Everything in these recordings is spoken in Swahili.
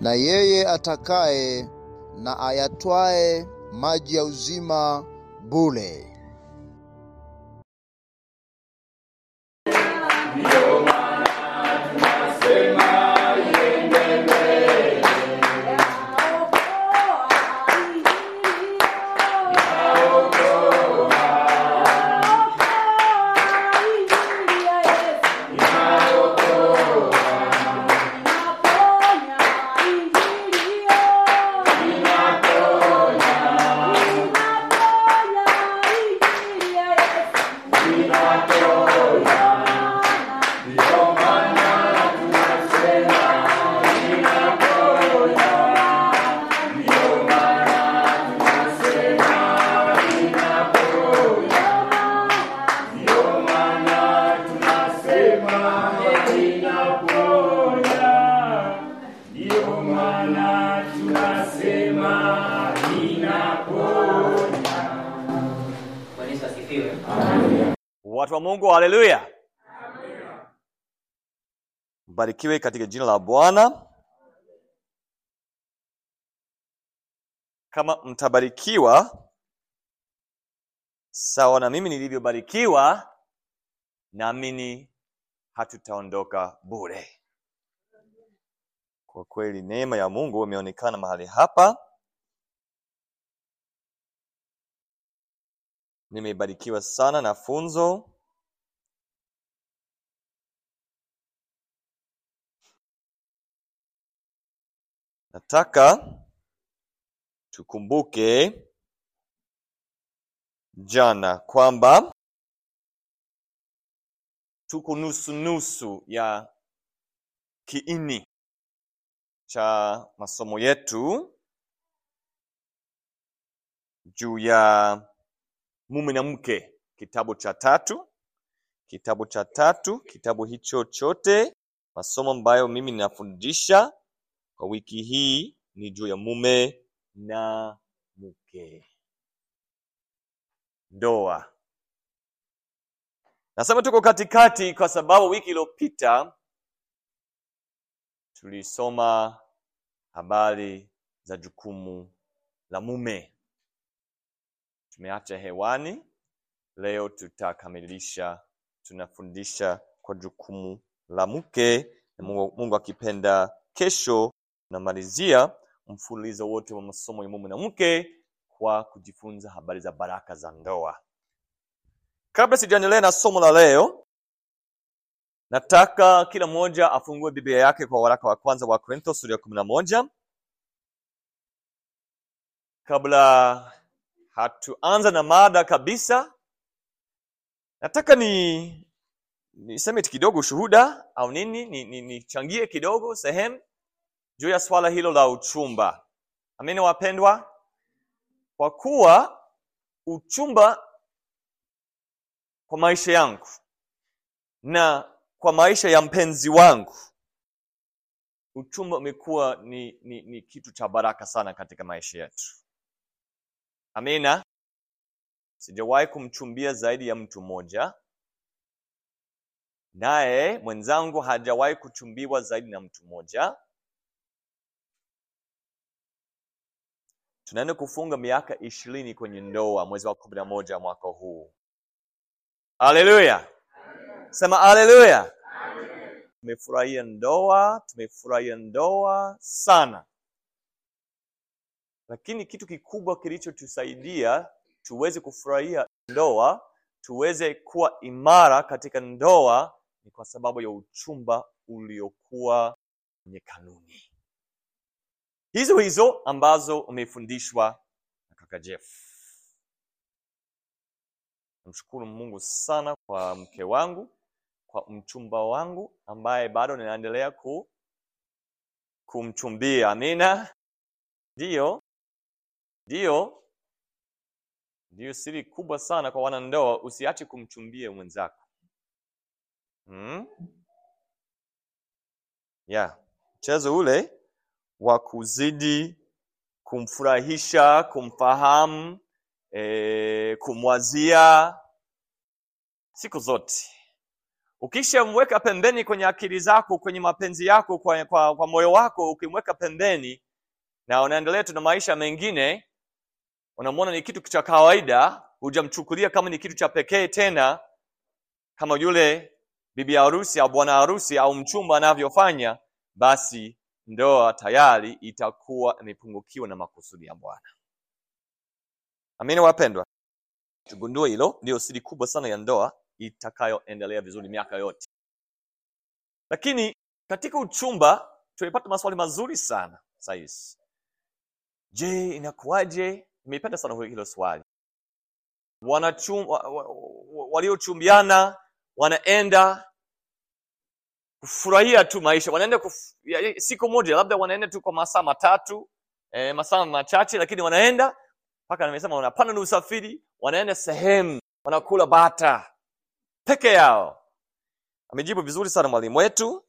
na yeye atakaye na ayatwae maji ya uzima bure. Bwana Yesu asifiwe. Watu wa Mungu, haleluya! Mbarikiwe katika jina la Bwana. Kama mtabarikiwa sawa na mimi nilivyobarikiwa, naamini hatutaondoka bure. Kwa kweli neema ya Mungu imeonekana mahali hapa. Nimebarikiwa sana na funzo. Nataka tukumbuke jana kwamba tuko nusu nusu ya kiini cha masomo yetu juu ya mume na mke, kitabu cha tatu, kitabu cha tatu, kitabu hicho chote, masomo ambayo mimi ninafundisha kwa wiki hii ni juu ya mume na mke, ndoa. Nasema tuko katikati kwa sababu wiki iliyopita tulisoma habari za jukumu la mume tumeacha hewani. Leo tutakamilisha, tunafundisha kwa jukumu la mke, na Mungu, Mungu akipenda, kesho tunamalizia mfululizo wote wa masomo ya mume na mke kwa kujifunza habari za baraka za ndoa. Kabla sijaendelea na somo la leo, nataka kila mmoja afungue Biblia yake kwa waraka wa kwanza wa Korintho sura ya kumi na moja kabla hatuanza na mada kabisa, nataka ni niseme kidogo ushuhuda au nini, nichangie ni, ni nichangie kidogo sehemu juu ya swala hilo la uchumba. Amina wapendwa, kwa kuwa uchumba kwa maisha yangu na kwa maisha ya mpenzi wangu, uchumba umekuwa ni, ni, ni kitu cha baraka sana katika maisha yetu. Amina. Sijawahi kumchumbia zaidi ya mtu mmoja, naye mwenzangu hajawahi kuchumbiwa zaidi na mtu mmoja. Tunaenda kufunga miaka ishirini kwenye ndoa mwezi wa kumi na moja mwaka huu. Haleluya! Sema haleluya! Tumefurahia ndoa, tumefurahia ndoa sana lakini kitu kikubwa kilichotusaidia tuweze kufurahia ndoa, tuweze kuwa imara katika ndoa ni kwa sababu ya uchumba uliokuwa kwenye kanuni hizo hizo ambazo umefundishwa na kaka Jeff. Namshukuru Mungu sana kwa mke wangu, kwa mchumba wangu ambaye bado ninaendelea ku kumchumbia. Amina. Ndiyo, ndiyo, ndiyo siri kubwa sana kwa wanandoa. Usiache kumchumbia mwenzako hmm? Yeah, mchezo ule wa kuzidi kumfurahisha, kumfahamu, e, kumwazia siku zote. ukishamweka pembeni kwenye akili zako kwenye mapenzi yako kwa, kwa, kwa moyo wako ukimweka pembeni na unaendelea tu na maisha mengine unamwona ni kitu cha kawaida hujamchukulia kama ni kitu cha pekee tena kama yule bibi harusi au bwana harusi au mchumba anavyofanya basi ndoa tayari itakuwa imepungukiwa na makusudi ya bwana amini wapendwa tugundue hilo ndio siri kubwa sana ya ndoa itakayoendelea vizuri miaka yote lakini katika uchumba tumepata maswali mazuri sana saizi je inakuwaje nimeipenda sana hilo swali Wanachum, wa, wa, wa, waliochumbiana wanaenda kufurahia tu maisha wanaenda kuf, ya, siku moja labda wanaenda tu kwa masaa matatu eh, masaa machache lakini wanaenda mpaka nimesema wanapanda na usafiri wanaenda sehemu wanakula bata peke yao amejibu vizuri sana mwalimu wetu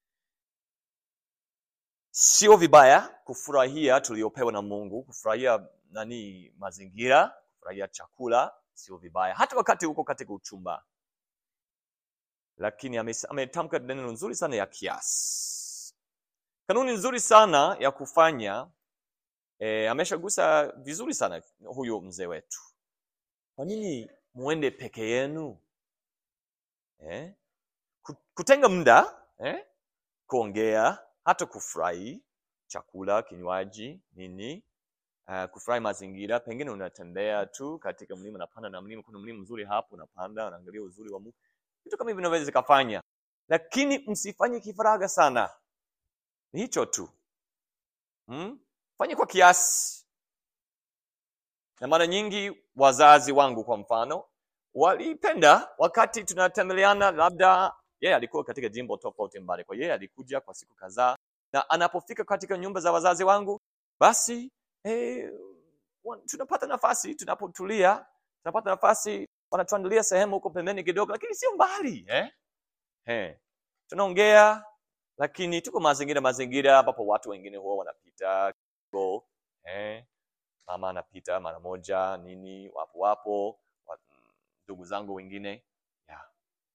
sio vibaya kufurahia tuliopewa na mungu kufurahia nani mazingira kufurahia chakula sio vibaya hata wakati huko katika uchumba lakini ame- ametamka neno nzuri sana ya kiasi kanuni nzuri sana ya kufanya e, ameshagusa vizuri sana huyo mzee wetu kwa nini muende peke yenu eh? Ku- kutenga muda eh? kuongea hata kufurahi chakula kinywaji nini uh, kufurahi mazingira pengine unatembea tu katika mlima unapanda na mlima kuna mlima mzuri hapo unapanda unaangalia uzuri wa mungu vitu kama hivi vinaweza zikafanya lakini msifanye kifaraga sana ni hicho tu hmm? fanye kwa kiasi na mara nyingi wazazi wangu kwa mfano walipenda wakati tunatembeleana labda yeye alikuwa katika jimbo tofauti mbali kwa yeye alikuja kwa siku kadhaa na anapofika katika nyumba za wazazi wangu basi eh, wa- tunapata nafasi tunapotulia tunapata nafasi wanatuandalia sehemu huko pembeni kidogo lakini sio mbali eh? Eh. tunaongea lakini tuko mazingira mazingira ambapo watu wengine huwa wanapita kidogo eh? mama anapita mara moja nini wapo wapo wa- ndugu zangu wengine yeah.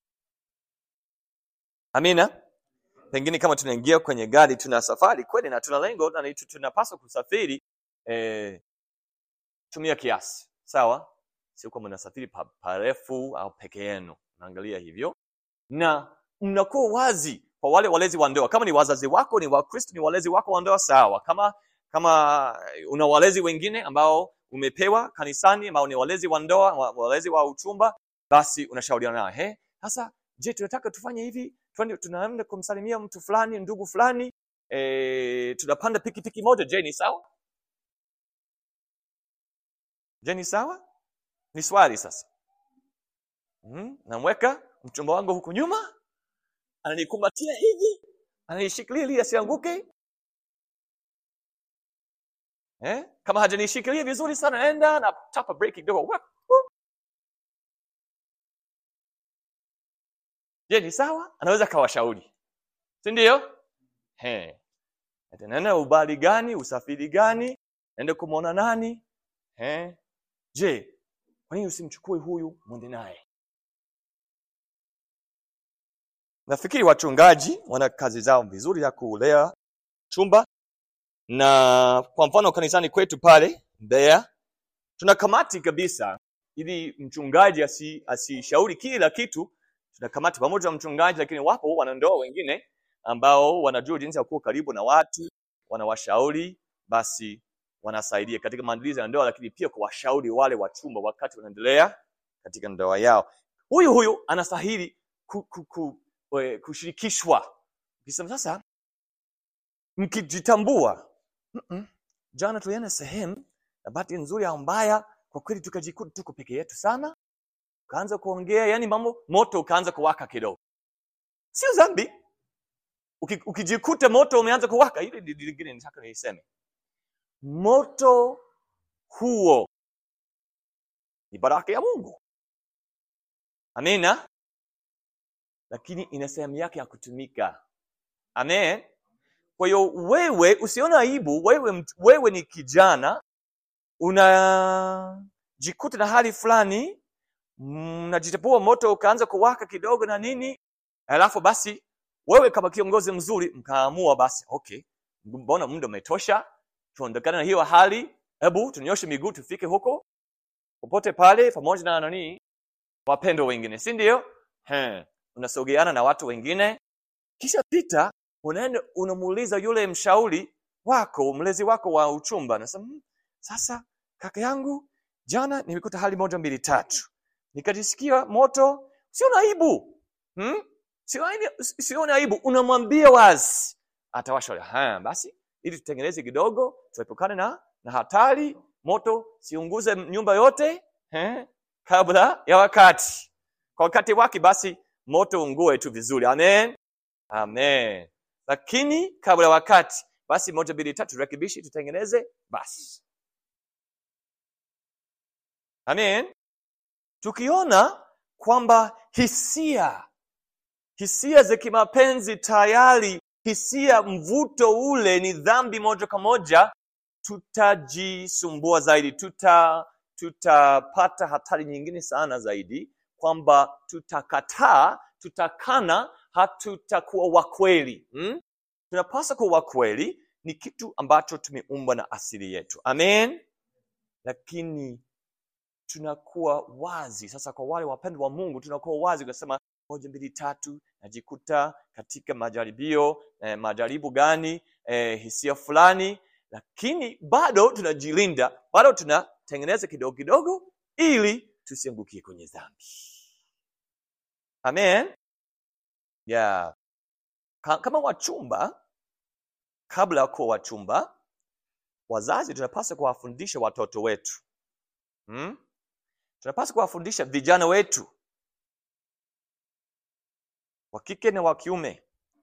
amina pengine kama tunaingia kwenye gari tuna safari kweli na tuna lengo na ni- tunapaswa kusafiri eh, tumia kiasi sawa sio kwamba unasafiri pa- parefu au peke yenu naangalia hivyo na mnakuwa wazi kwa wale walezi wa ndoa kama ni wazazi wako ni wakristo ni walezi wako wa ndoa sawa kama kama una walezi wengine ambao umepewa kanisani ambao ni walezi wa ndoa wa- walezi wa uchumba basi unashauriana nao he sasa je tunataka tufanye hivi Twende- tunaenda kumsalimia mtu fulani ndugu fulani e, tunapanda pikipiki moja je ni sawa je ni sawa ni swali sasa mm, namweka mchumba wangu huku nyuma ananikumbatia hivi ananishikilia ili asianguke eh? kama hajanishikilia vizuri sana naenda na tapa break kidogo Wap, wup. je ni sawa anaweza kawashauri si ndio Eh. Ati naenda ubali gani usafiri gani naenda kumwona nani eh? je kwa nini usimchukue huyu mwende naye nafikiri wachungaji wana kazi zao vizuri ya kulea chumba na kwa mfano kanisani kwetu pale Mbeya tuna kamati kabisa ili mchungaji asi- asishauri kila kitu tuna kamati pamoja na mchungaji lakini wapo wanandoa wengine ambao wanajua jinsi ya kuwa karibu na watu wanawashauri basi wanasaidia katika maandalizi ya ndoa lakini pia kuwashauri wale wachumba wakati wanaendelea katika ndoa yao huyu huyu anastahili ku, ku, ku, eh, kushirikishwa ukisema sasa mkijitambua "Mm-mm, jana tulienda sehemu na bahati nzuri au mbaya kwa kweli tukajikuta tuko peke yetu sana ukaanza kuongea yani mambo moto ukaanza kuwaka kidogo sio dhambi Uki- ukijikuta moto umeanza kuwaka ile ndi- ndi- lingine nataka niiseme moto huo ni baraka ya mungu amina lakini ina sehemu yake ya kutumika amen kwa hiyo wewe usione aibu wewe, mt- wewe ni kijana unajikuta na hali fulani mnajitapua moto ukaanza kuwaka kidogo na nini alafu basi wewe kama kiongozi mzuri mkaamua basi okay mbona muda umetosha tuondokane na hiyo hali hebu tunyoshe miguu tufike huko popote pale pamoja na nani wapendo wengine si ndio He, unasogeana na watu wengine kisha pita unaenda unamuuliza yule mshauri wako mlezi wako wa uchumba nasema "Hmm, sasa kaka yangu jana nimekuta hali moja mbili tatu nikajisikia moto sio aibu hmm? sio aibu- sioni aibu unamwambia wazi atawasha haya basi ili tutengeneze kidogo tuepukane na na hatari moto siunguze nyumba yote eh, kabla ya wakati kwa wakati wake basi moto ungue tu vizuri amen amen lakini kabla ya wakati basi moja mbili tatu rekebishi tutengeneze basi amen tukiona kwamba hisia hisia za kimapenzi tayari hisia mvuto ule ni dhambi moja kwa moja tutajisumbua zaidi tuta tutapata hatari nyingine sana zaidi kwamba tutakataa tutakana hatutakuwa wakweli hmm? tunapaswa kuwa wakweli ni kitu ambacho tumeumbwa na asili yetu amen lakini tunakuwa wazi sasa kwa wale wapendwa wa mungu tunakuwa wazi tunasema moja mbili tatu najikuta katika majaribio eh, majaribu gani eh, hisia fulani lakini bado tunajilinda bado tunatengeneza kidogo kidogo ili tusiangukie kwenye dhambi amen yeah. Ka- kama wachumba kabla ya kuwa wachumba wazazi tunapaswa kuwafundisha watoto wetu hmm? tunapaswa kuwafundisha vijana wetu wa kike na wa kiume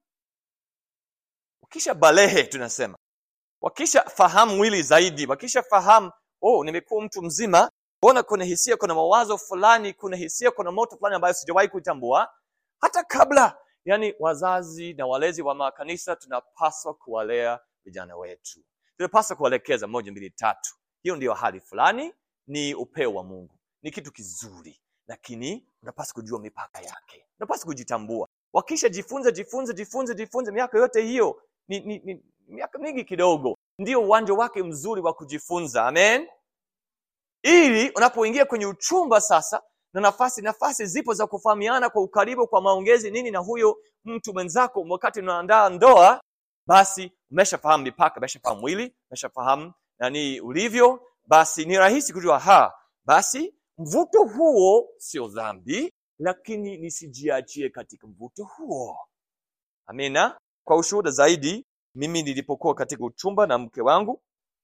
wakisha balehe tunasema wakisha fahamu mwili zaidi wakisha fahamu oh nimekuwa mtu mzima mbona kuna hisia kuna mawazo fulani kuna hisia kuna moto fulani ambayo sijawahi kuitambua hata kabla yani wazazi na walezi wa makanisa tunapaswa kuwalea vijana wetu tunapaswa kuwaelekeza moja mbili tatu hiyo ndiyo hali fulani ni upeo wa mungu ni kitu kizuri lakini unapaswa kujua mipaka yake unapaswa kujitambua wakisha jifunza jifunze jifunze jifunze miaka yote hiyo ni, ni, ni miaka mingi kidogo ndio uwanja wake mzuri wa kujifunza amen ili unapoingia kwenye uchumba sasa na nafasi nafasi zipo za kufahamiana kwa ukaribu kwa maongezi nini na huyo mtu mwenzako wakati unaandaa ndoa basi umeshafahamu mipaka umeshafahamu mwili umeshafahamu nani ulivyo basi ni rahisi kujua ha basi mvuto huo sio dhambi lakini nisijiachie katika mvuto huo amina kwa ushuhuda zaidi mimi nilipokuwa katika uchumba na mke wangu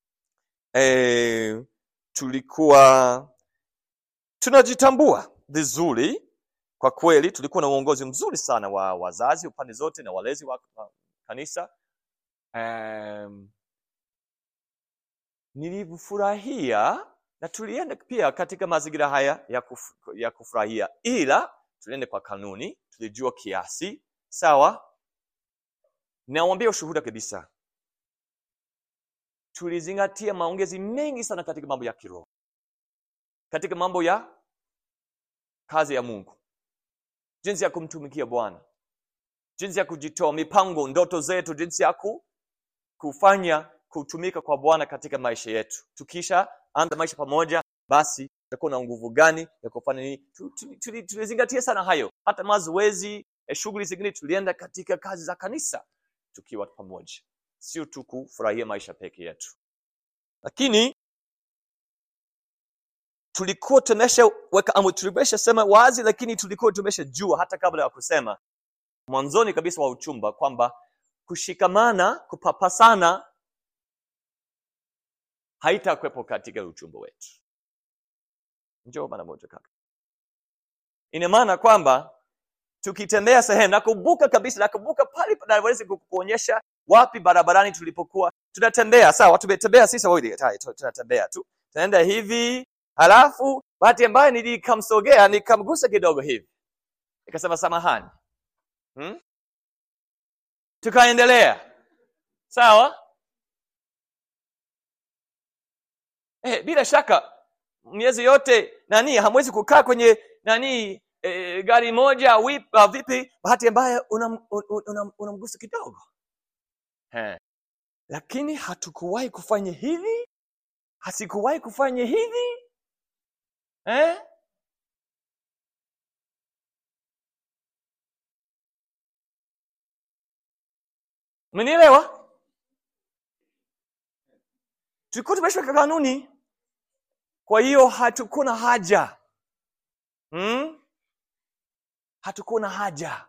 e, tulikuwa tunajitambua vizuri kwa kweli tulikuwa na uongozi mzuri sana wa wazazi upande zote na walezi wa wa kanisa um, nilifurahia na tulienda pia katika mazingira haya ya, kuf, ya kufurahia ila tulienda kwa kanuni tulijua kiasi sawa nawambia ushuhuda kabisa tulizingatia maongezi mengi sana katika mambo ya kiroho katika mambo ya kazi ya mungu jinsi ya kumtumikia bwana jinsi ya kujitoa mipango ndoto zetu jinsi ya ku, kufanya kutumika kwa bwana katika maisha yetu tukisha anza maisha pamoja basi tutakuwa na nguvu gani ya kufanya nini Tu- tu- tuli- tulizingatia sana hayo hata mazoezi eh, shughuli zingine tulienda katika kazi za kanisa tukiwa pamoja sio tu kufurahia maisha peke yetu lakini tulikuwa tumeshaweka amri tumeshasema wazi lakini tulikuwa tumeshajua hata kabla ya kusema mwanzoni kabisa wa uchumba kwamba kushikamana kupapasana haitakwepo katika uchumba wetu njoo mara moja kaka ina maana kwamba tukitembea sehemu nakumbuka kabisa nakumbuka pale naweza kukuonyesha wapi barabarani tulipokuwa tunatembea sawa tumetembea sisi wawili tai, tu- tunatembea tu tunaenda hivi halafu bahati ambayo nilikamsogea nikamgusa kidogo hivi nikasema samahani hmm? tukaendelea sawa eh, bila shaka miezi yote nani hamwezi kukaa kwenye nani e, gari moja wip, uh, vipi bahati mbaya unamgusa unam, unam, unamgusa kidogo He. lakini hatukuwahi kufanya hivi hasikuwahi kufanya hivi eh? umenielewa tulikuwa tumeshaweka kanuni kwa hiyo hatukuna haja hmm? hatukuna haja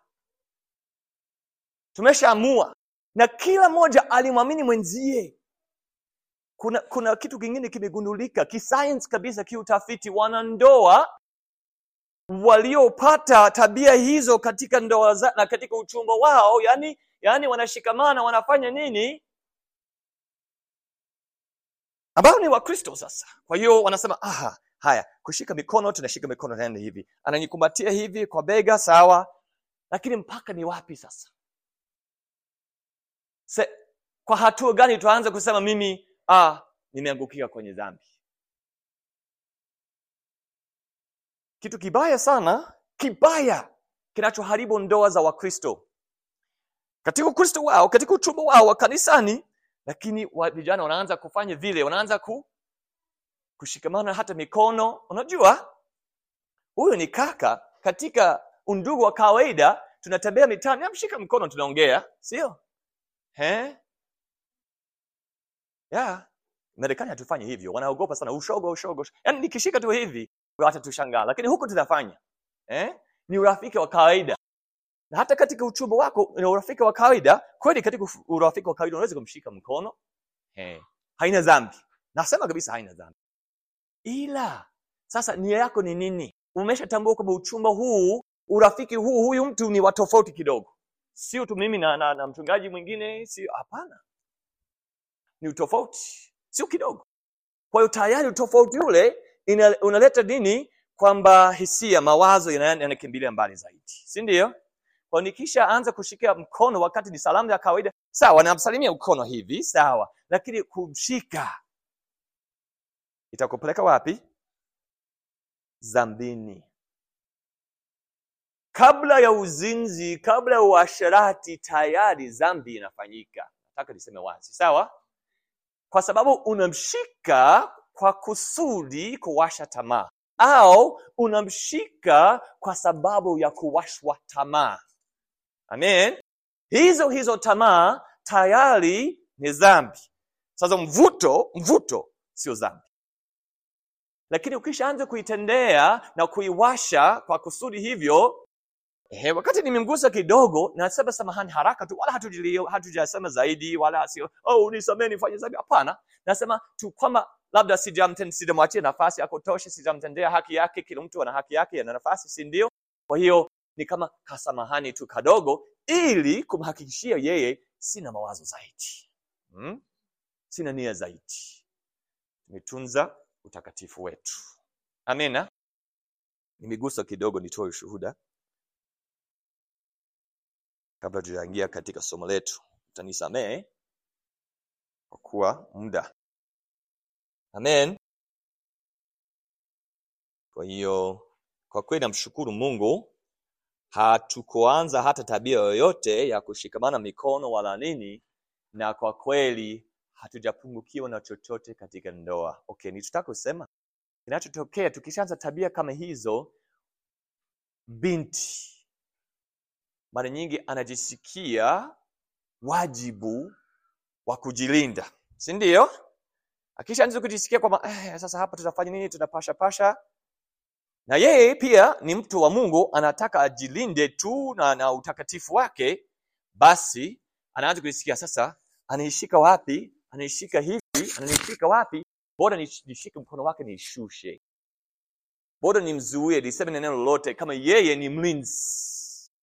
tumeshaamua na kila mmoja alimwamini mwenzie kuna kuna kitu kingine kimegundulika kisayansi kabisa kiutafiti wanandoa waliopata tabia hizo katika ndoa za, na katika uchumba wao yani yani wanashikamana wanafanya nini ambao ni wakristo sasa kwa hiyo wanasema aha haya kushika mikono tunashika mikono naenda hivi ananikumbatia hivi kwa bega sawa lakini mpaka ni wapi sasa Se, kwa hatua gani tuanze kusema mimi ah, nimeangukia kwenye dhambi kitu kibaya sana kibaya kinachoharibu ndoa za wakristo katika ukristo wao katika uchumba wao wa kanisani lakini wa, vijana wanaanza kufanya vile wanaanza ku, kushikamana hata mikono unajua huyu ni kaka katika undugu wa kawaida tunatembea mitaani amshika mkono tunaongea sio He? ya marekani hatufanye hivyo wanaogopa sana ushogo ushogo yaani nikishika tu hivi hata tushangaa lakini huku tunafanya eh? ni urafiki wa kawaida na hata katika uchumba wako ni urafiki wa kawaida kweli katika uf- urafiki wa kawaida unaweza kumshika mkono eh. haina dhambi nasema kabisa haina dhambi ila sasa nia yako ni nini umeshatambua kwamba uchumba huu urafiki huu huyu mtu ni wa tofauti kidogo sio tu mimi na, na, na mchungaji mwingine sio hapana ni utofauti sio kidogo kwa hiyo tayari utofauti ule ina, unaleta nini kwamba hisia mawazo yana- yanakimbilia mbali zaidi si ndio kwa nikisha anza kushikia mkono wakati ni salamu ya kawaida sawa namsalimia mkono hivi sawa lakini kumshika itakupeleka wapi zambini kabla ya uzinzi kabla ya uasherati tayari dhambi inafanyika nataka niseme wazi sawa kwa sababu unamshika kwa kusudi kuwasha tamaa au unamshika kwa sababu ya kuwashwa tamaa amen hizo hizo tamaa tayari ni dhambi sasa mvuto mvuto sio dhambi lakini ukishaanza kuitendea na kuiwasha kwa kusudi hivyo Ehe, wakati nimemgusa kidogo nasema samahani haraka tu wala hatujilio- hatujasema zaidi wala sio oh nisamee nifanye zaidi hapana nasema tu kwamba labda sijamten- sijamwachia nafasi ya kutosha sijamtendea haki yake kila mtu ana haki yake ana nafasi si ndio kwa hiyo ni kama kasamahani tu kadogo ili kumhakikishia yeye sina mawazo zaidi hmm? sina nia zaidi tumetunza utakatifu wetu amina nimegusa kidogo nitoe ushuhuda kabla tujaingia katika somo letu utanisamehe kwa kuwa muda amen kwa hiyo kwa kweli namshukuru mungu hatukuanza hata tabia yoyote ya kushikamana mikono wala nini na kwa kweli hatujapungukiwa na chochote katika ndoa okay nitutaka kusema kinachotokea tukishaanza tabia kama hizo binti mara nyingi anajisikia wajibu wa kujilinda si ndio akishaanza kujisikia kwamba eh, sasa hapa tutafanya nini tunapasha pasha na yeye pia ni mtu wa mungu anataka ajilinde tu na, na utakatifu wake basi anaanza kujisikia sasa anaishika wapi anaishika hivi ananishika wapi bora nish- nishike mkono wake nishushe bora nimzuie niseme neno lolote kama yeye ni mlinzi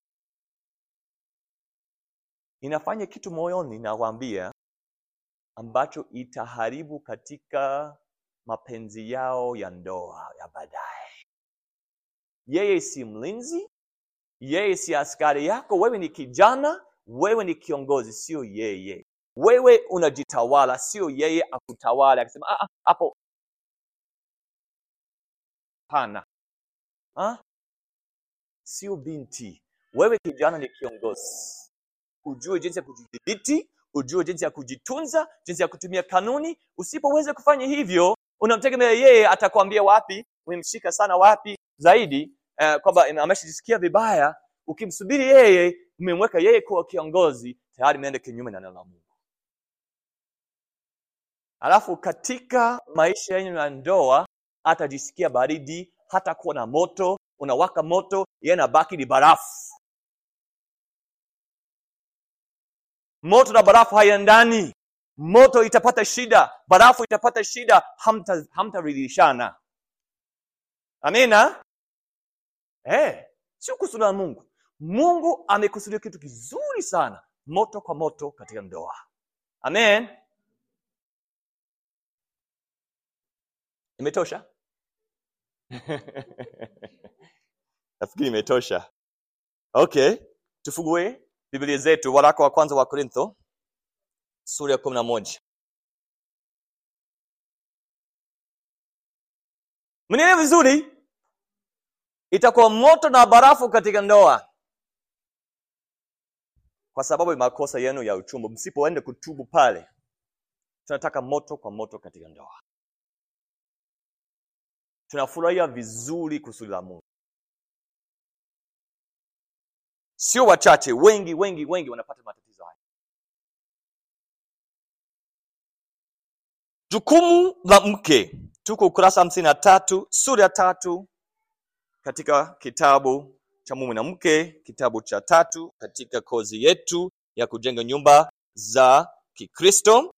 inafanya kitu moyoni nawaambia ambacho itaharibu katika mapenzi yao ya ndoa ya baadaye yeye si mlinzi yeye si askari yako wewe ni kijana wewe ni kiongozi sio yeye wewe unajitawala sio yeye akutawala akisema "Ah, ah, hapo hapana Ah? sio binti wewe kijana ni kiongozi ujue jinsi ya kujidhibiti ujue jinsi ya kujitunza jinsi ya kutumia kanuni usipoweza kufanya hivyo unamtegemea yeye atakwambia wapi umemshika sana wapi zaidi uh, kwamba ameshajisikia vibaya ukimsubiri yeye umemweka yeye kuwa kiongozi tayari imeenda kinyume na neno la mungu alafu katika maisha yenu ya ndoa atajisikia baridi hata kuwa na moto unawaka moto yeye nabaki ni barafu moto na barafu haiendani moto itapata shida barafu itapata shida hamtaridhishana hamta amina hey, sio kusudi la mungu mungu amekusudia kitu kizuri sana moto kwa moto katika ndoa amen imetosha nafikiri imetosha okay tufungue biblia zetu waraka wa kwanza wa korintho sura ya kumi na moja mniele vizuri itakuwa moto na barafu katika ndoa kwa sababu ya makosa yenu ya uchumba msipoenda kutubu pale tunataka moto kwa moto katika ndoa tunafurahia vizuri kusudi la mungu sio wachache wengi wengi wengi wanapata matatizo haya jukumu la mke tuko ukurasa hamsini na tatu sura ya tatu katika kitabu cha mume na mke kitabu cha tatu katika kozi yetu ya kujenga nyumba za kikristo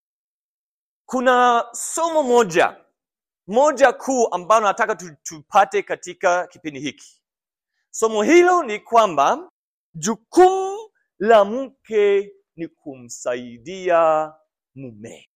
kuna somo moja moja kuu ambalo nataka tupate katika kipindi hiki somo hilo ni kwamba jukumu la mke ni kumsaidia mume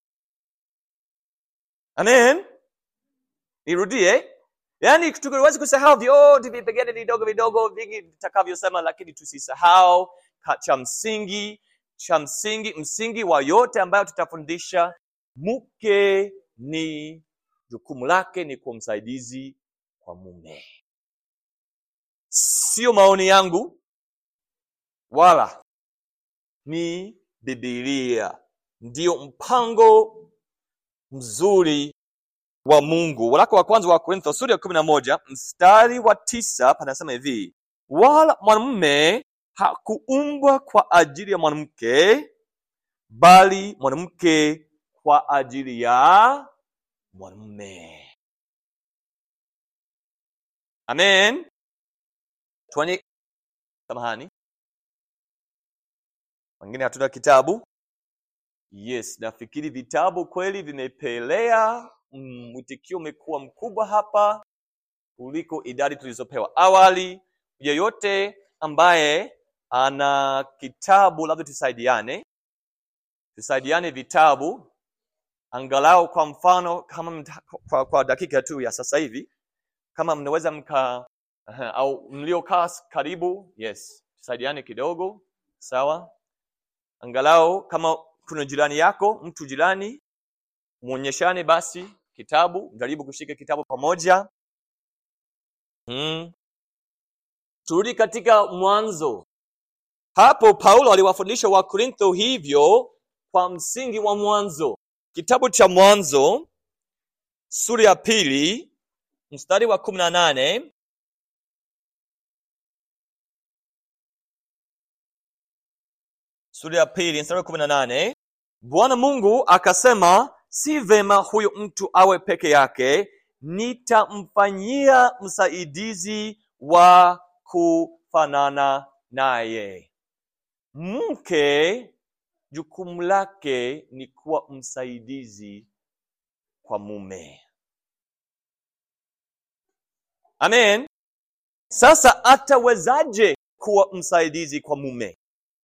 amen nirudie yaani tukiwezi kusahau vyote vipengele vidogo vidogo vingi vitakavyosema lakini tusisahau cha msingi cha msingi msingi wa yote ambayo tutafundisha mke ni jukumu lake ni kuwa msaidizi kwa mume sio maoni yangu wala ni bibilia ndiyo mpango mzuri wa mungu waraka wa kwanza wa korintho sura ya kumi na moja mstari wa tisa panasema hivi wala mwanamume hakuumbwa kwa ajili ya mwanamke bali mwanamke kwa ajili ya mwanamume amen tuani samahani wengine hatuna kitabu yes nafikiri vitabu kweli vimepelea mwitikio umekuwa mkubwa hapa kuliko idadi tulizopewa awali yeyote ambaye ana kitabu labda tusaidiane tusaidiane vitabu angalau kwa mfano kama mta, kwa, kwa dakika tu ya sasa hivi kama mnaweza mka uh, au mliokaa karibu yes tusaidiane kidogo sawa angalau kama kuna jirani yako mtu jirani mwonyeshane basi kitabu jaribu kushika kitabu pamoja hmm. turudi katika mwanzo hapo paulo aliwafundisha wakorintho hivyo kwa msingi wa mwanzo kitabu cha mwanzo sura ya pili mstari wa kumi na nane sura ya pili mstari wa kumi na nane bwana mungu akasema si vema huyo mtu awe peke yake nitamfanyia msaidizi wa kufanana naye mke jukumu lake ni kuwa msaidizi kwa mume amen sasa atawezaje kuwa msaidizi kwa mume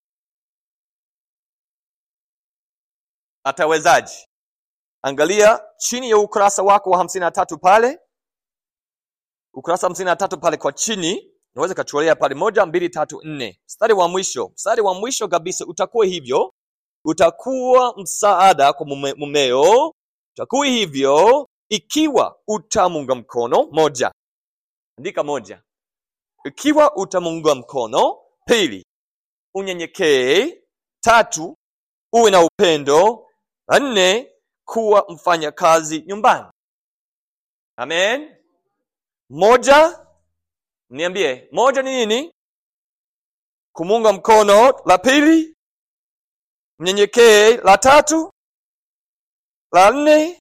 atawezaje angalia chini ya ukurasa wako wa hamsini na tatu pale ukurasa hamsini na tatu pale kwa chini unaweza kachuolea pale moja mbili tatu nne mstari wa mwisho mstari wa mwisho kabisa utakuwa hivyo utakuwa msaada kwa mume, mumeo utakuwa hivyo ikiwa utamunga mkono moja andika moja ikiwa utamunga mkono pili unyenyekee tatu uwe na upendo na nne kuwa mfanyakazi nyumbani amen moja niambie moja ni nini kumunga mkono la pili mnyenyekee la tatu la nne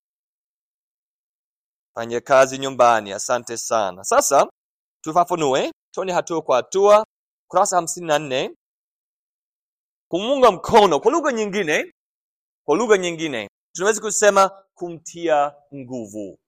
fanye kazi nyumbani asante sana sasa tufafanue tuone hatua kwa hatua kurasa hamsini na nne kumunga mkono kwa lugha nyingine kwa lugha nyingine tunaweza kusema kumtia nguvu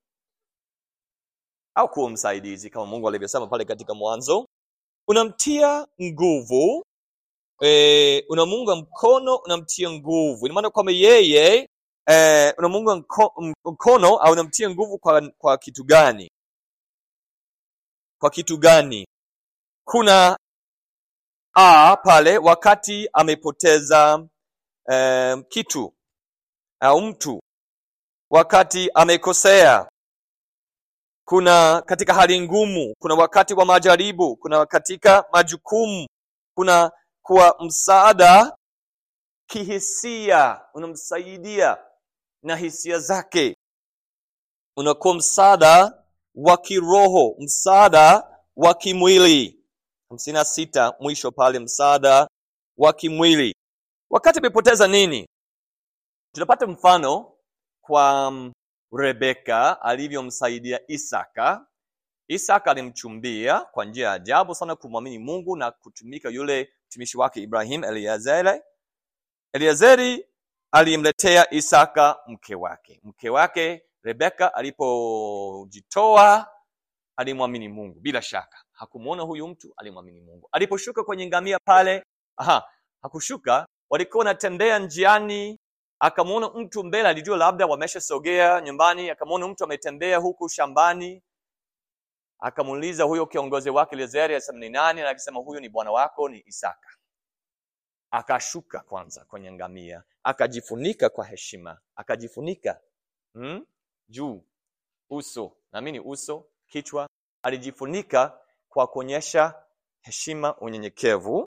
au kuwa msaidizi kama mungu alivyosema pale katika mwanzo unamtia nguvu e, unamunga mkono unamtia nguvu ina maana kwamba yeye e, unamunga mko, mkono au unamtia nguvu kwa, kwa kitu gani kwa kitu gani kuna a pale wakati amepoteza e, kitu au mtu wakati amekosea kuna katika hali ngumu kuna wakati wa majaribu kuna katika majukumu kuna kuwa msaada kihisia unamsaidia na hisia zake unakuwa msaada wa kiroho msaada wa kimwili hamsini na sita mwisho pale msaada wa kimwili wakati amepoteza nini tunapata mfano kwa rebeka alivyomsaidia isaka isaka alimchumbia kwa njia ya ajabu sana kumwamini mungu na kutumika yule mtumishi wake ibrahim eliazeri eliazeri alimletea isaka mke wake mke wake rebeka alipojitoa alimwamini mungu bila shaka hakumwona huyu mtu alimwamini mungu aliposhuka kwenye ngamia pale aha hakushuka walikuwa wanatembea njiani akamwona mtu mbele alijua labda wameshasogea nyumbani akamwona mtu ametembea huku shambani akamuuliza huyo kiongozi wake Eliezeri asema ni nani na akisema huyu ni bwana wako ni Isaka akashuka kwanza kwenye ngamia akajifunika kwa heshima akajifunika hmm? juu uso naamini uso kichwa alijifunika kwa kuonyesha heshima unyenyekevu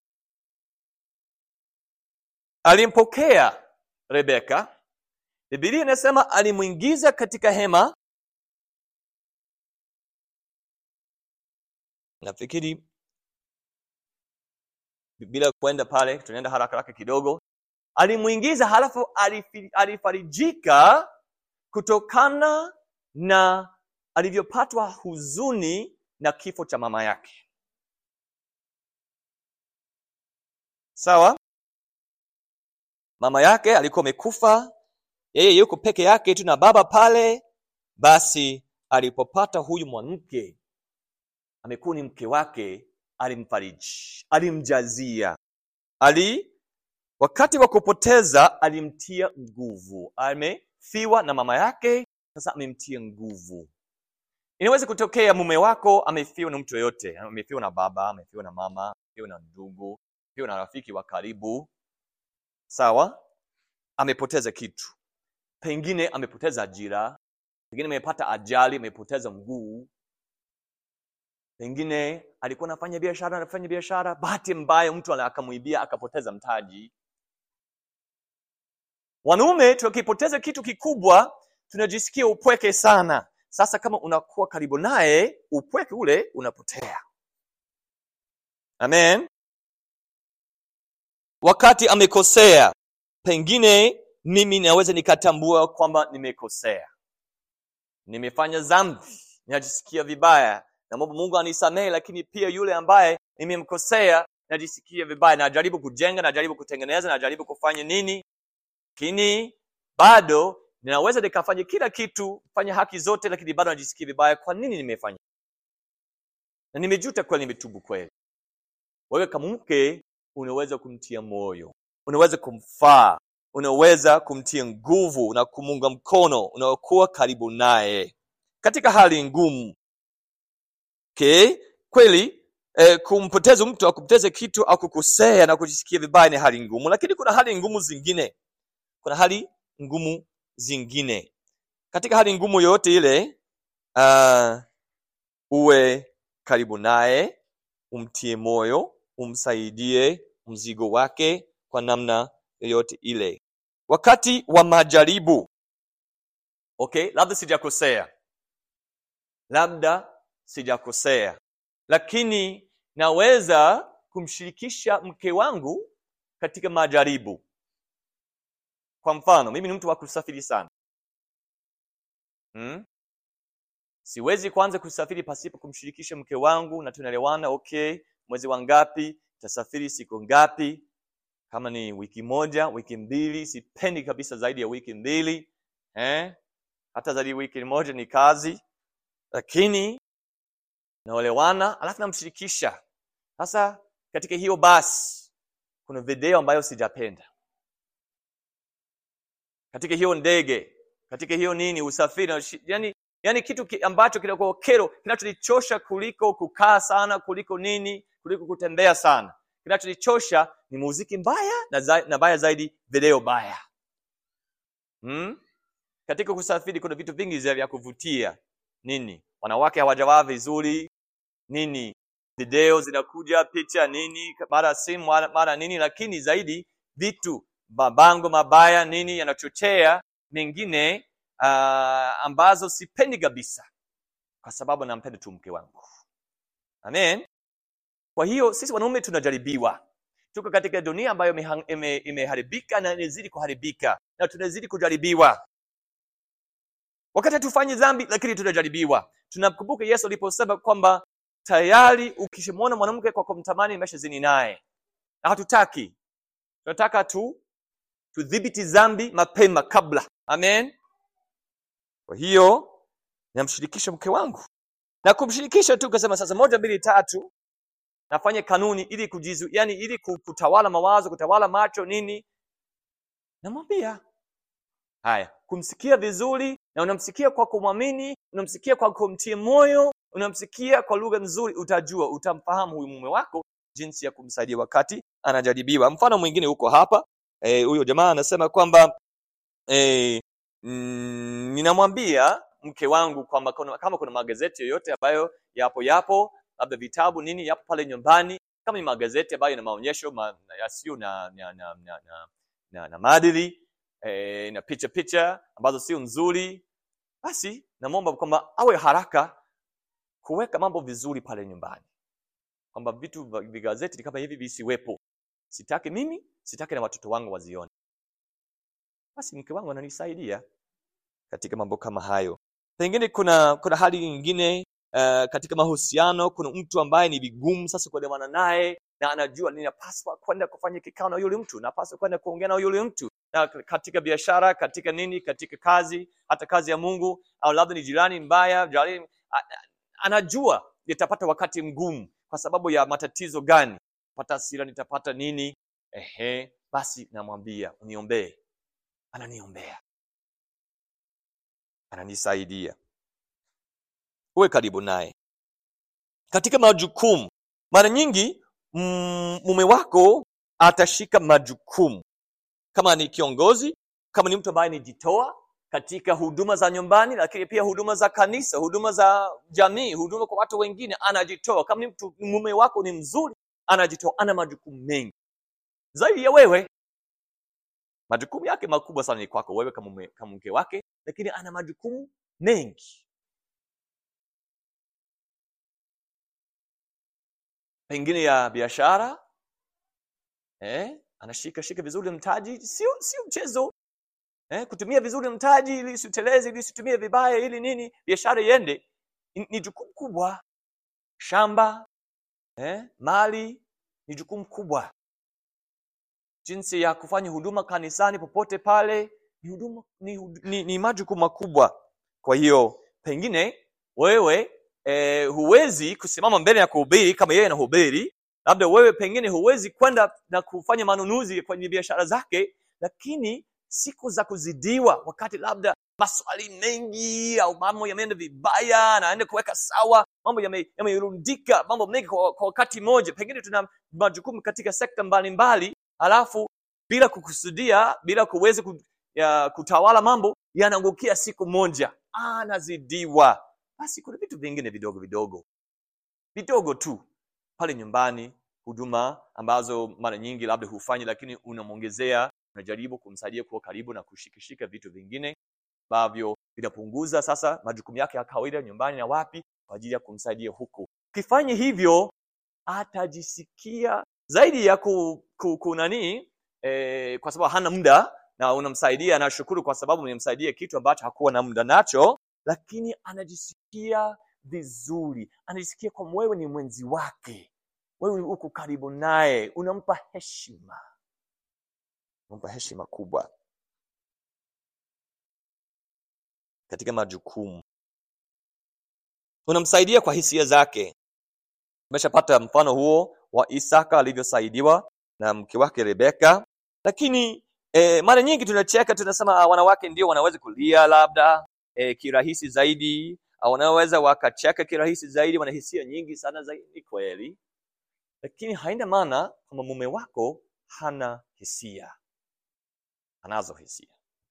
alimpokea rebeka bibilia inasema alimwingiza katika hema nafikiri bila kwenda pale tunaenda haraka haraka kidogo alimwingiza halafu alifi- alifarijika kutokana na alivyopatwa huzuni na kifo cha mama yake sawa mama yake alikuwa amekufa yeye yuko peke yake tu na baba pale basi alipopata huyu mwanamke amekuwa ni mke wake alimfariji alimjazia ali wakati wa kupoteza alimtia nguvu amefiwa na mama yake sasa amemtia nguvu inaweza kutokea mume wako amefiwa na mtu yoyote amefiwa na baba amefiwa na mama amefiwa na ndugu amefiwa na rafiki wa karibu sawa amepoteza kitu pengine amepoteza ajira pengine amepata ajali amepoteza mguu pengine alikuwa anafanya biashara anafanya biashara bahati mbaya mtu ala- akamwibia akapoteza mtaji wanaume tukipoteza kitu kikubwa tunajisikia upweke sana sasa kama unakuwa karibu naye upweke ule unapotea amen wakati amekosea pengine mimi naweza nikatambua kwamba nimekosea nimefanya dhambi ninajisikia vibaya namwomba mungu anisamehe lakini pia yule ambaye nimemkosea najisikia vibaya najaribu kujenga najaribu kutengeneza najaribu kufanya nini lakini bado ninaweza nikafanya kila kitu fanya haki zote lakini bado najisikia vibaya kwa nini nimefanya na nimejuta kweli nimetubu kweli wewe kama mke unaweza kumtia moyo unaweza kumfaa unaweza kumtia nguvu na kumunga mkono unaokuwa karibu naye katika hali ngumu okay? kweli eh, kumpoteza mtu au kupoteza kitu au kukosea na kujisikia vibaya ni hali ngumu lakini kuna hali ngumu zingine kuna hali ngumu zingine katika hali ngumu yoyote ile uh, uwe karibu naye umtie moyo umsaidie mzigo wake kwa namna yoyote ile wakati wa majaribu okay labda sijakosea labda sijakosea lakini naweza kumshirikisha mke wangu katika majaribu kwa mfano mimi ni mtu wa kusafiri sana hmm? siwezi kwanza kusafiri pasipo kumshirikisha mke wangu na tunaelewana okay mwezi wa ngapi tasafiri siku ngapi kama ni wiki moja wiki mbili sipendi kabisa zaidi ya wiki mbili eh? hata zaidi ya wiki moja ni kazi lakini naolewana alafu namshirikisha sasa katika hiyo basi kuna video ambayo sijapenda katika hiyo ndege katika hiyo nini usafiri yani, yani kitu ki, ambacho kinakuwa kero kinachonichosha kuliko kukaa sana kuliko nini kuliko kutembea sana kinachonichosha ni muziki mbaya na, za, na baya zaidi video baya hmm? katika kusafiri kuna vitu vingi vya kuvutia nini wanawake hawajavaa vizuri nini video zinakuja picha nini mara simu mara, mara nini lakini zaidi vitu mabango mabaya nini yanachochea mengine uh, ambazo sipendi kabisa kwa sababu nampenda tu mke wangu amen kwa hiyo sisi wanaume tunajaribiwa tuko katika dunia ambayo imeharibika ime, ime na inazidi kuharibika na tunazidi kujaribiwa wakati hatufanyi dhambi lakini tunajaribiwa tunamkumbuka yesu aliposema kwamba tayari ukishamwona mwanamke kwa kumtamani imeshazini naye na hatutaki tunataka tu tudhibiti dhambi mapema kabla amen kwa hiyo namshirikisha mke wangu na kumshirikisha tu kasema sasa moja mbili tatu nafanye kanuni ili kujizu yani ili kutawala mawazo kutawala macho nini namwambia haya kumsikia vizuri na unamsikia kwa kumwamini unamsikia kwa kumtia moyo unamsikia kwa lugha nzuri utajua utamfahamu huyu mume wako jinsi ya kumsaidia wakati anajaribiwa mfano mwingine huko hapa huyo e, jamaa anasema kwamba e, mm, ninamwambia mke wangu kwamba kama kuna magazeti yoyote ambayo yapo yapo labda vitabu nini yapo pale nyumbani kama ni magazeti ambayo ina maonyesho ma, yasiyo na na, na, na, na, na, na maadili e, na picha picha ambazo sio nzuri basi namwomba kwamba awe haraka kuweka mambo vizuri pale nyumbani kwamba vitu vigazeti kama hivi visiwepo sitaki mimi sitaki na watoto wangu wazione basi mke wangu ananisaidia katika mambo kama hayo pengine kuna kuna hali nyingine uh, katika mahusiano kuna mtu ambaye ni vigumu sasa kuelewana naye na anajua ninapaswa kwenda kufanya kikao na yule mtu napaswa kwenda kuongea na yule mtu na katika biashara katika nini katika kazi hata kazi ya mungu au labda ni jirani mbaya jirani, anajua nitapata wakati mgumu kwa sababu ya matatizo gani pata hasira nitapata nini ehe basi namwambia uniombee ananiombea ananisaidia uwe karibu naye katika majukumu mara nyingi mm, mume wako atashika majukumu kama ni kiongozi kama ni mtu ambaye anijitoa katika huduma za nyumbani lakini pia huduma za kanisa huduma za jamii huduma kwa watu wengine anajitoa kama ni mtu mume wako ni mzuri anajitoa ana majukumu mengi zaidi ya wewe majukumu yake makubwa sana ni kwako wewe kama mke wake lakini ana majukumu mengi pengine ya biashara eh, anashika shika vizuri mtaji sio sio mchezo eh, kutumia vizuri mtaji ili usiteleze ili usitumie vibaya ili nini biashara iende ni, ni jukumu kubwa shamba eh, mali ni jukumu kubwa jinsi ya kufanya huduma kanisani popote pale ni huduma ni, ni, ni majukumu makubwa kwa hiyo pengine wewe eh, huwezi kusimama mbele ya kuhubiri kama yeye anahubiri labda wewe pengine huwezi kwenda na kufanya manunuzi kwenye biashara zake lakini siku za kuzidiwa wakati labda maswali mengi au mambo yameenda vibaya anaenda kuweka sawa mambo yamerundika yame mambo mengi kwa, kwa wakati mmoja pengine tuna majukumu katika sekta mbalimbali alafu bila kukusudia bila kuweza kutawala mambo yanaangukia siku moja anazidiwa basi kuna vitu vingine vidogo vidogo vidogo tu pale nyumbani huduma ambazo mara nyingi labda hufanyi lakini unamwongezea unajaribu kumsaidia kuwa karibu na kushikashika vitu vingine ambavyo vinapunguza sasa majukumu yake ya kawaida nyumbani na wapi kwa ajili ya kumsaidia huku ukifanya hivyo atajisikia zaidi ya ku, ku, ku nani eh, kwa sababu hana muda na unamsaidia anashukuru kwa sababu umemsaidia kitu ambacho hakuwa na muda nacho lakini anajisikia vizuri anajisikia kwamba wewe ni mwenzi wake wewe uko karibu naye unampa heshima unampa heshima kubwa katika majukumu unamsaidia kwa hisia zake tumeshapata mfano huo wa isaka alivyosaidiwa na mke wake rebeka lakini e, mara nyingi tunacheka tunasema ah, wanawake ndio wanaweza kulia labda e, kirahisi zaidi au wanaweza wakacheka kirahisi zaidi wana hisia nyingi sana zaidi kweli lakini haina maana kwamba mume wako hana hisia anazo hisia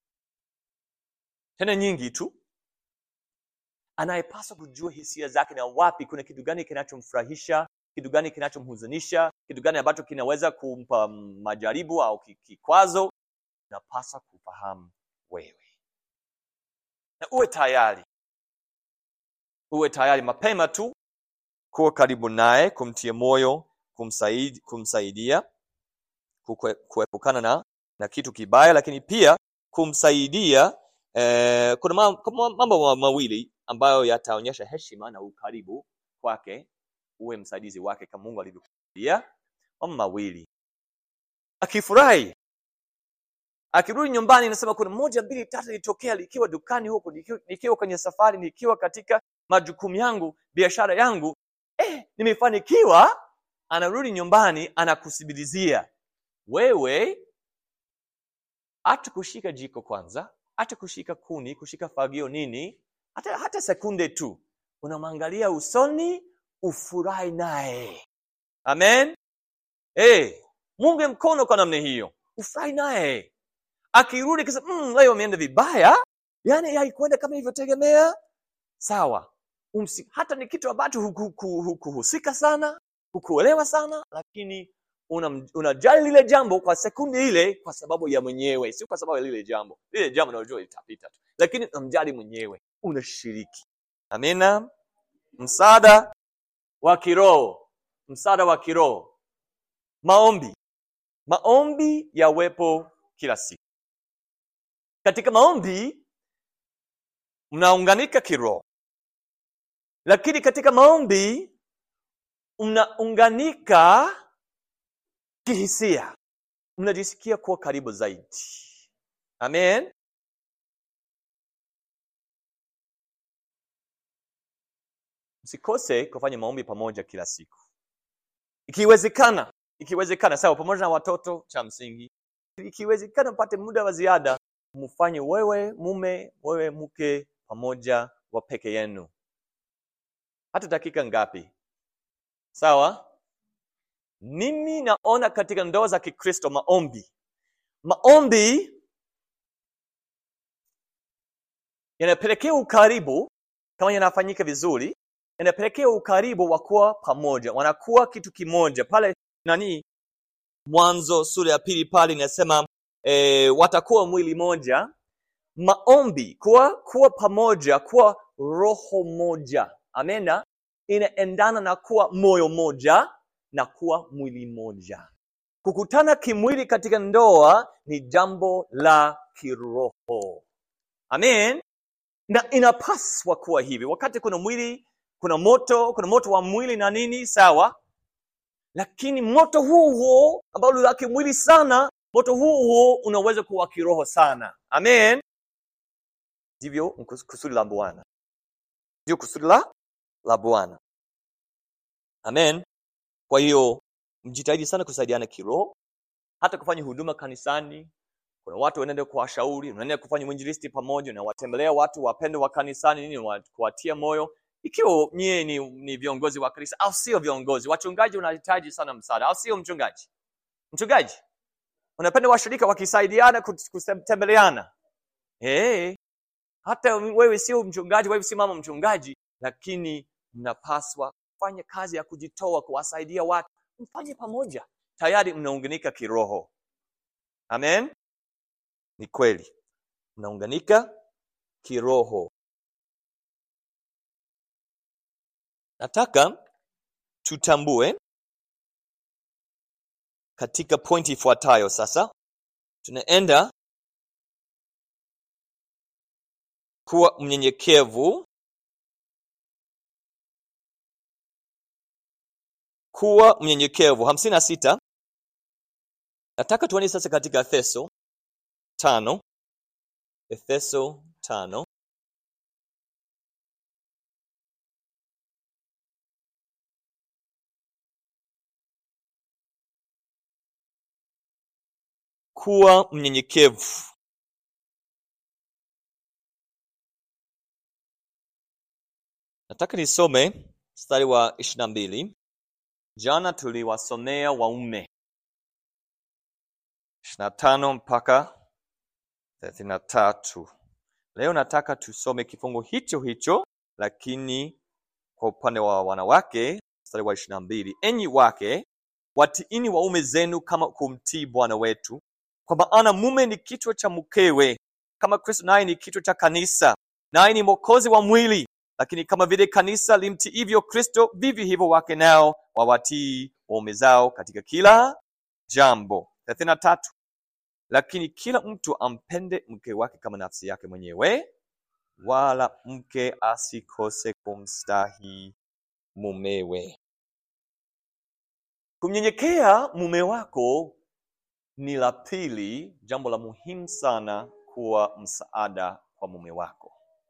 tena nyingi tu anayepaswa kujua hisia zake na wapi kuna kitu gani kinachomfurahisha kitu gani kinachomhuzunisha kitu gani ambacho kinaweza kumpa majaribu au ki- kikwazo unapaswa kufahamu wewe na uwe tayari uwe tayari mapema tu kuwa karibu naye kumtia moyo kumsaidi, kumsaidia kukwe- kuepukana na, na kitu kibaya lakini pia kumsaidia eh, kuna ma- kuna mambo ma- mawili ambayo yataonyesha heshima na ukaribu kwake uwe msaidizi wake kama mungu alivyokusudia mambo mawili akifurahi akirudi nyumbani nasema kuna moja mbili tatu ilitokea likiwa dukani huko nikiwa, nikiwa kwenye safari nikiwa katika majukumu yangu biashara yangu eh, nimefanikiwa anarudi nyumbani anakusibilizia wewe hata kushika jiko kwanza hata kushika kuni kushika fagio nini hata, hata sekunde tu unamwangalia usoni ufurahi naye amen hey, munge mkono kwa namna hiyo ufurahi naye akirudi kisa mm, leo ameenda vibaya yani haikuenda kama ilivyotegemea sawa Umsi, hata ni kitu ambacho hukuhusika huku, huku sana hukuelewa sana lakini unam- unajali una lile jambo kwa sekunde ile kwa sababu ya mwenyewe sio kwa sababu ya lile jambo lile jambo unajua litapita tu lakini unamjali mwenyewe unashiriki amina msaada wa kiroho msaada wa kiroho maombi maombi yawepo kila siku katika maombi mnaunganika kiroho lakini katika maombi mnaunganika kihisia mnajisikia kuwa karibu zaidi amen msikose kufanya maombi pamoja kila siku ikiwezekana ikiwezekana sawa pamoja na watoto cha msingi ikiwezekana mpate muda wa ziada mfanye wewe mume wewe mke pamoja wa peke yenu hata dakika ngapi sawa mimi naona katika ndoa za kikristo maombi maombi yanapelekea ukaribu kama yanafanyika vizuri yanapelekea ukaribu wa kuwa pamoja wanakuwa kitu kimoja pale nani mwanzo sura ya pili pale inasema e, watakuwa mwili moja maombi kuwa kuwa pamoja kuwa roho moja amena inaendana na kuwa moyo moja na kuwa mwili moja kukutana kimwili katika ndoa ni jambo la kiroho amen na inapaswa kuwa hivi wakati kuna mwili kuna moto kuna moto wa mwili na nini sawa lakini moto huo huo ambao la kimwili sana moto huo huo unaweza kuwa kiroho sana amen ndivyo kusudi la bwana ndio kusudi la la bwana amen kwa hiyo mjitahidi sana kusaidiana kiroho hata kufanya huduma kanisani kuna watu wanaenda kuwashauri unaenda kufanya mwinjilisti pamoja unawatembelea watu wapendo wa kanisani nini wa- kuwatia moyo ikiwa nyie ni, ni viongozi wa kanisa au sio viongozi wachungaji unahitaji sana msaada au sio mchungaji mchungaji unapenda washirika wakisaidiana kut- kutembeleana hey, hata wewe sio mchungaji wewe si mama mchungaji lakini mnapaswa kufanya kazi ya kujitoa kuwasaidia watu mfanye pamoja tayari mnaunganika kiroho amen ni kweli mnaunganika kiroho nataka tutambue katika pointi ifuatayo sasa tunaenda kuwa mnyenyekevu kuwa mnyenyekevu hamsini na sita nataka tuone sasa katika efeso tano efeso tano kuwa mnyenyekevu nataka nisome mstari wa ishiri na mbili jana tuliwasomea waume ishiri na tano mpaka thelathini na tatu leo nataka tusome kifungu hicho hicho lakini kwa upande wa wanawake mstari wa ishiri na mbili enyi wake watiini waume zenu kama kumtii bwana wetu kwa maana mume ni kichwa cha mkewe kama kristo naye ni kichwa cha kanisa naye ni mwokozi wa mwili lakini kama vile kanisa limtiivyo kristo vivyo hivyo wake nao wawatii waume zao katika kila jambo thelathini na tatu lakini kila mtu ampende mke wake kama nafsi yake mwenyewe wala mke asikose kumstahi mumewe kumnyenyekea mume wako ni la pili jambo la muhimu sana kuwa msaada kwa mume wako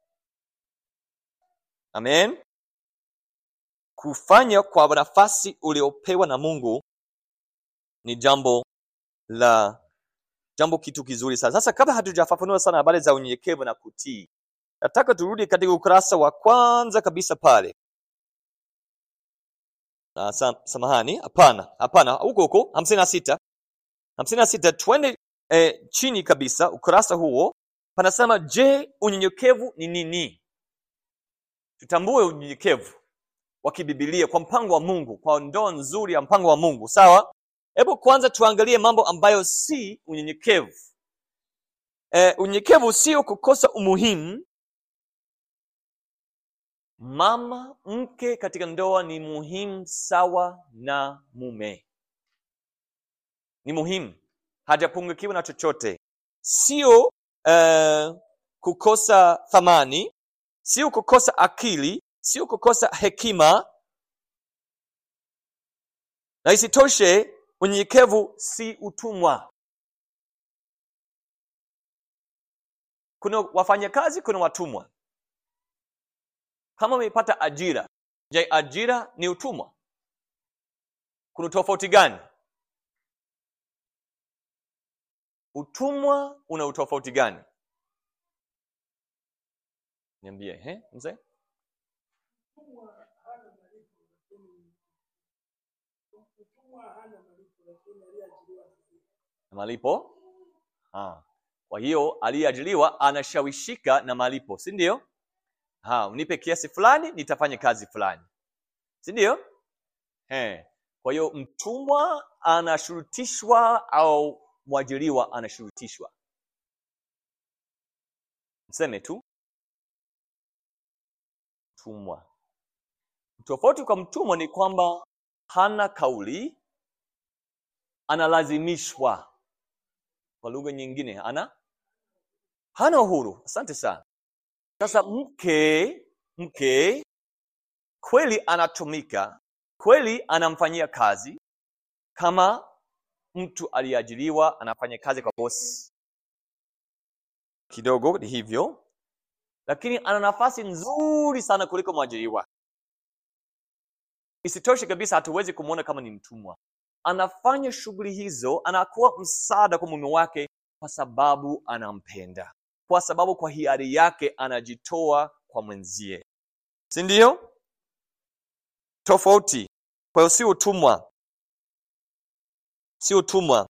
amen kufanya kwa nafasi uliopewa na mungu ni jambo la jambo kitu kizuri sana sasa kabla hatujafafanua sana habari za unyenyekevu na kutii nataka turudi katika ukurasa wa kwanza kabisa pale na sam, samahani hapana hapana huko huko hamsini na sita hamsini na sita twende eh, chini kabisa ukurasa huo panasema je unyenyekevu ni nini tutambue unyenyekevu wa kibibilia kwa mpango wa mungu kwa ndoo nzuri ya mpango wa mungu sawa hebu kwanza tuangalie mambo ambayo si unyenyekevu eh, unyenyekevu sio kukosa umuhimu mama mke katika ndoa ni muhimu sawa na mume ni muhimu hajapungukiwa na chochote sio uh, kukosa thamani sio kukosa akili sio kukosa hekima na isitoshe unyenyekevu si utumwa kuna wafanyakazi kuna watumwa kama umepata ajira je ajira ni utumwa kuna tofauti gani utumwa una utofauti gani niambie he mzee na malipo ha. kwa hiyo aliyeajiriwa anashawishika na malipo si ndio ha, unipe kiasi fulani nitafanya kazi fulani si ndio He. kwa hiyo mtumwa anashurutishwa au mwajiriwa anashurutishwa mseme tu mtumwa tofauti kwa mtumwa ni kwamba hana kauli analazimishwa kwa lugha nyingine ana hana uhuru asante sana sasa mke mke kweli anatumika kweli anamfanyia kazi kama mtu aliyeajiriwa anafanya kazi kwa bosi kidogo ni hivyo lakini ana nafasi nzuri sana kuliko mwajiriwa isitoshe kabisa hatuwezi kumwona kama ni mtumwa anafanya shughuli hizo anakuwa msaada kwa mume wake kwa sababu anampenda kwa sababu kwa hiari yake anajitoa kwa mwenzie si ndio tofauti kwa hiyo si utumwa si utumwa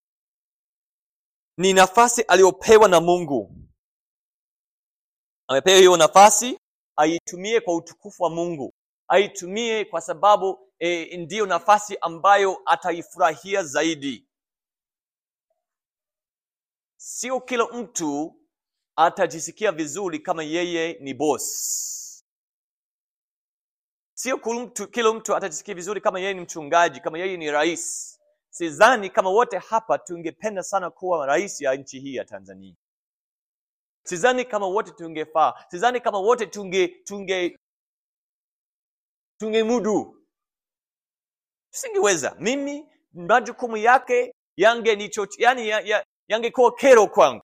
ni nafasi aliyopewa na mungu amepewa hiyo nafasi aitumie kwa utukufu wa mungu aitumie kwa sababu e, ndiyo nafasi ambayo ataifurahia zaidi sio kila mtu atajisikia vizuri kama yeye ni boss sio kila mtu, kila mtu atajisikia vizuri kama yeye ni mchungaji kama yeye ni rais sidhani kama wote hapa tungependa sana kuwa rais ya nchi hii ya tanzania sidhani kama wote tungefaa sidhani kama wote tunge tunge tungemudu tusingeweza mimi majukumu yake yangenicho yani ya, ya, yangekuwa kero kwangu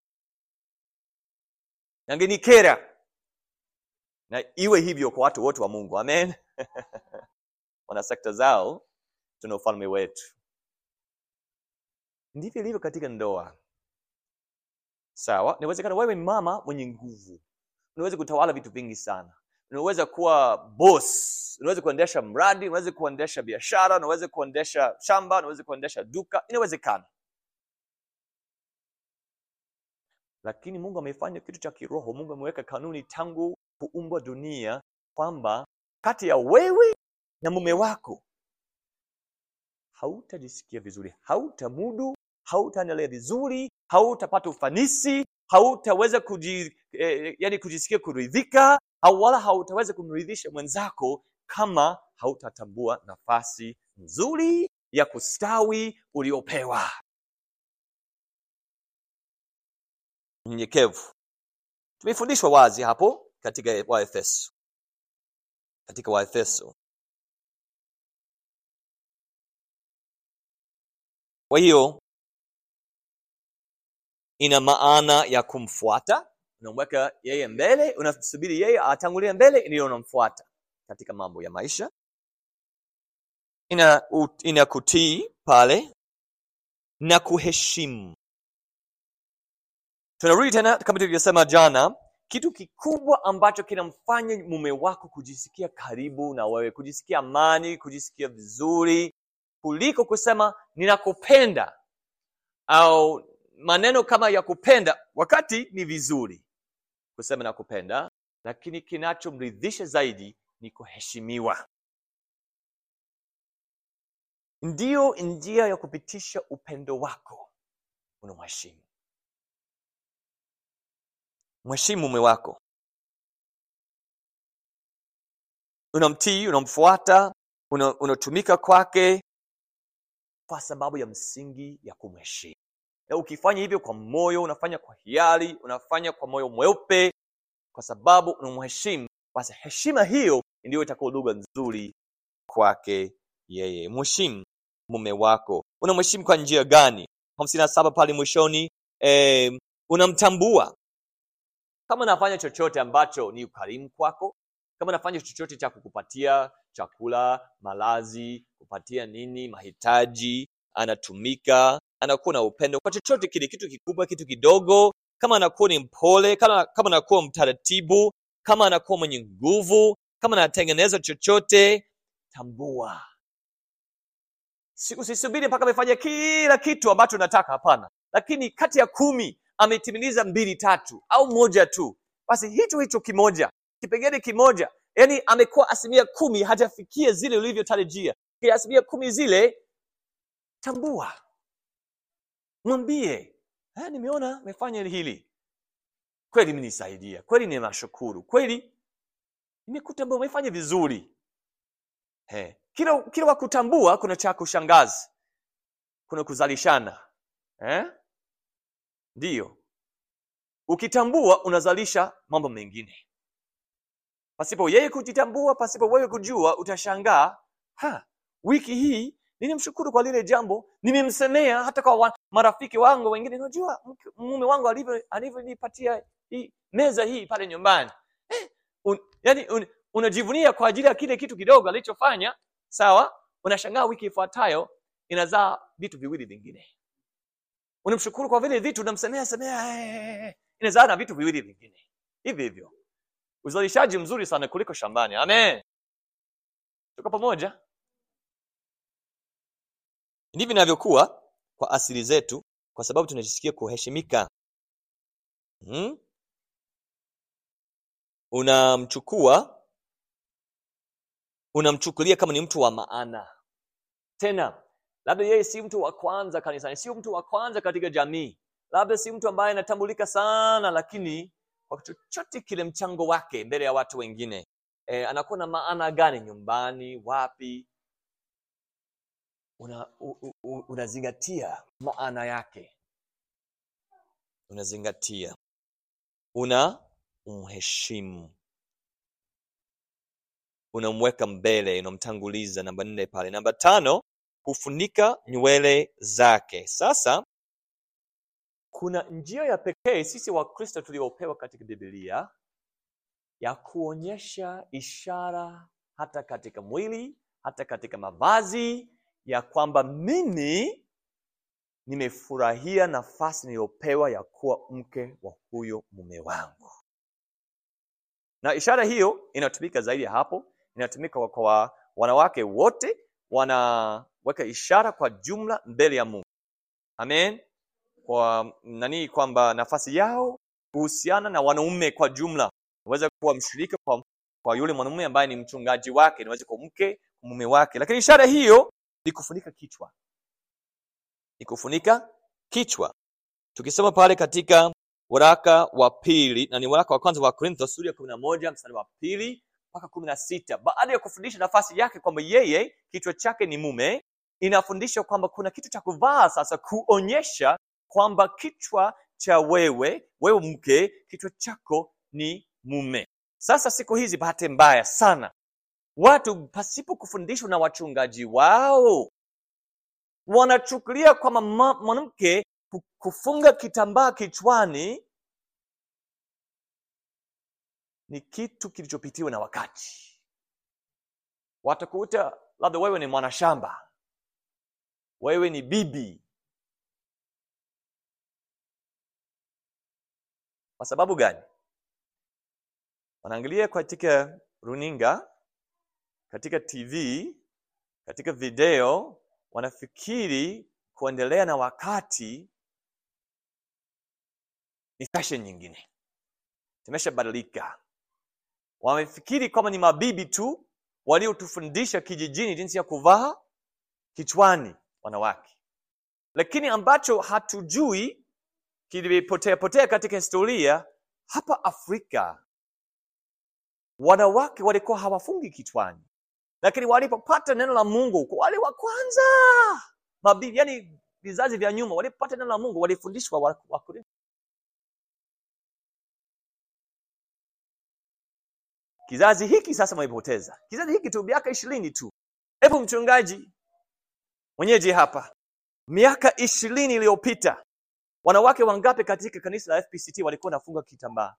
yangenikera na iwe hivyo kwa watu wote wa mungu amen wana sekta zao tuna ufalme wetu ndivyo ilivyo katika ndoa sawa inawezekana wewe ni mama mwenye nguvu unaweza kutawala vitu vingi sana unaweza kuwa boss unaweza kuendesha mradi unaweza kuendesha biashara unaweza kuendesha shamba unaweza kuendesha duka inawezekana lakini mungu amefanya kitu cha kiroho mungu ameweka kanuni tangu kuumbwa dunia kwamba kati ya wewe na mume wako hautajisikia vizuri hautamudu hautaendelea vizuri hautapata ufanisi hautaweza kuji, eh, yani kujisikia kuridhika au wala hautaweza kumridhisha mwenzako kama hautatambua nafasi nzuri ya kustawi uliopewa mnyenyekevu tumefundishwa wazi hapo katika waefeso katika waefeso kwa hiyo ina maana ya kumfuata unamweka yeye mbele unasubiri yeye atangulie mbele ndiyo unamfuata katika mambo ya maisha ina, u, ina kutii pale na kuheshimu tunarudi tena kama tulivyosema jana kitu kikubwa ambacho kinamfanya mume wako kujisikia karibu na wewe kujisikia amani kujisikia vizuri kuliko kusema ninakupenda au maneno kama ya kupenda wakati ni vizuri kusema nakupenda lakini kinachomridhisha zaidi ni kuheshimiwa ndiyo njia ya kupitisha upendo wako unamheshimu mheshimu mume wako unamtii unamfuata una- unatumika kwake kwa sababu ya msingi ya kumheshimu na ukifanya hivyo kwa moyo unafanya kwa hiari unafanya kwa moyo mweupe kwa sababu unamheshimu basi heshima hiyo ndiyo itakuwa lugha nzuri kwake yeye mheshimu mume wako unamheshimu kwa njia gani hamsini na saba pale mwishoni eh, unamtambua kama unafanya chochote ambacho ni ukarimu kwako kama unafanya chochote cha kukupatia chakula malazi kupatia nini mahitaji anatumika anakuwa na upendo kwa chochote kile kitu kikubwa kitu kidogo kama anakuwa ni mpole kama, kama anakuwa mtaratibu kama anakuwa mwenye nguvu kama anatengeneza chochote tambua Si- usisubiri mpaka amefanya kila kitu ambacho unataka hapana lakini kati ya kumi ametimiliza mbili tatu au moja tu basi hicho hicho kimoja kipengele kimoja yani amekuwa asilimia kumi hajafikia zile ulivyotarajia Kwa asilimia kumi zile tambua mwambie "Eh, nimeona amefanya hili kweli mnisaidia kweli ninashukuru kweli nimekutambua umefanya vizuri He. kila kila wakutambua kuna cha kushangaza kuna kuzalishana eh? ndiyo ukitambua unazalisha mambo mengine pasipo yeye kujitambua pasipo wewe kujua utashangaa ha wiki hii nilimshukuru kwa lile jambo nimemsemea hata kwa wa, marafiki wangu wengine unajua mke- mume wangu alivyo alivyonipatia hii meza hii pale nyumbani eh, un, yani un, unajivunia kwa ajili ya kile kitu kidogo alichofanya sawa unashangaa wiki ifuatayo inazaa vitu viwili vingine unamshukuru kwa vile vitu unamsemea semea eh, inazaa na vitu viwili vingine hivi hivyo uzalishaji mzuri sana kuliko shambani amen tuko pamoja ndivyo inavyokuwa kwa asili zetu kwa sababu tunajisikia kuheshimika hmm? unamchukua unamchukulia kama ni mtu wa maana tena labda yeye si mtu wa kwanza kanisani sio mtu wa kwanza katika jamii labda si mtu ambaye anatambulika sana lakini kwa chochote kile mchango wake mbele ya watu wengine e, anakuwa na maana gani nyumbani wapi una, u, u, unazingatia maana yake unazingatia una umheshimu unamweka mbele unamtanguliza namba nne pale namba tano kufunika nywele zake sasa kuna njia ya pekee sisi wakristo tuliopewa katika bibilia ya kuonyesha ishara hata katika mwili hata katika mavazi ya kwamba mimi nimefurahia nafasi niliyopewa ya kuwa mke wa huyo mume wangu na ishara hiyo inatumika zaidi ya hapo inatumika kwa wanawake wote wanaweka ishara kwa jumla mbele ya mungu amen kwa nani kwamba nafasi yao kuhusiana na wanaume kwa jumla inaweza kuwa mshirika kwa, kwa yule mwanamume ambaye ni mchungaji wake inaweza kuwa mke mume wake lakini ishara hiyo ni kufunika kichwa ni kufunika kichwa tukisoma pale katika waraka wa pili na ni waraka wa kwanza wa korintho sura ya kumi na moja mstari wa pili mpaka kumi na sita baada ya kufundisha nafasi yake kwamba yeye kichwa chake ni mume inafundisha kwamba kuna kitu cha kuvaa sasa kuonyesha kwamba kichwa cha wewe wewe mke kichwa chako ni mume sasa siku hizi bahati mbaya sana watu pasipo kufundishwa na wachungaji wao wanachukulia kwamba mwanamke kufunga kitambaa kichwani ni kitu kilichopitiwa na wakati watakuta labda wewe ni mwanashamba wewe ni bibi kwa sababu gani wanaangalia katika runinga katika tv katika video wanafikiri kuendelea na wakati ni fashion nyingine tumeshabadilika wamefikiri kwamba ni mabibi tu waliotufundisha kijijini jinsi ya kuvaa kichwani wanawake lakini ambacho hatujui kilipotea potea katika historia hapa afrika wanawake walikuwa hawafungi kichwani lakini walipopata neno la mungu kwa wale wa kwanza mabibi yani vizazi vya nyuma walipopata neno la mungu walifundishwa wakorintho kizazi hiki sasa wamepoteza kizazi hiki tu miaka ishirini tu hebu mchungaji mwenyeji hapa miaka ishirini iliyopita wanawake wangapi katika kanisa la fpct walikuwa wanafunga kitambaa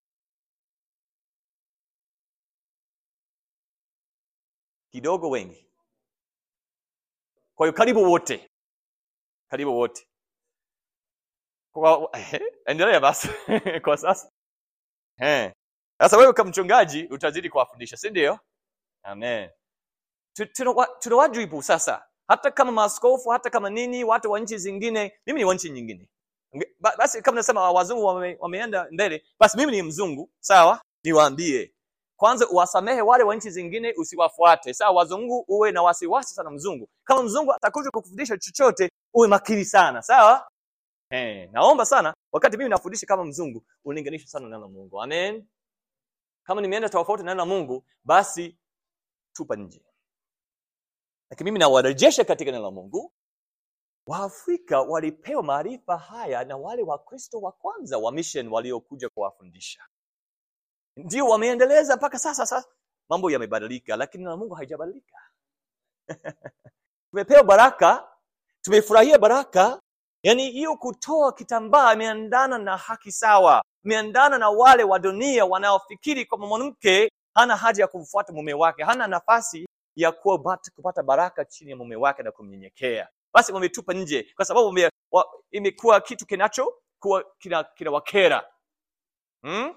kidogo wengi kwa hiyo karibu wote karibu wote kwa endelea basi kwa sasa eh sasa wewe kama mchungaji utazidi kuwafundisha si ndio amen tuna wajibu sasa hata kama maaskofu hata kama nini watu wa nchi zingine mimi ni wa nchi nyingine basi kama nasema wazungu wame, wameenda mbele basi mimi ni mzungu sawa niwaambie kwanza uwasamehe wale wa nchi zingine usiwafuate sawa wazungu uwe na wasiwasi sana mzungu kama mzungu atakuja kukufundisha chochote uwe makini sana sawa eh, naomba sana wakati mimi nafundisha kama mzungu ulinganishe sana neno la mungu amen kama nimeenda tofauti na neno la mungu basi tupa nje lakini mimi nawarejesha katika neno la mungu waafrika walipewa maarifa haya na wale wakristo wa kwanza wa mission waliokuja kuwafundisha ndio wameendeleza mpaka sasa sasa mambo yamebadilika lakini na mungu haijabadilika tumepewa baraka tumefurahia baraka yaani hiyo kutoa kitambaa imeandana na haki sawa imeandana na wale wa dunia wanaofikiri kwamba mwanamke hana haja ya kumfuata mume wake hana nafasi ya kuwa bat, kupata baraka chini ya mume wake na kumnyenyekea basi wametupa nje kwa sababu wame, wa, imekuwa kitu kinacho kuwa kinawakera kina hmm?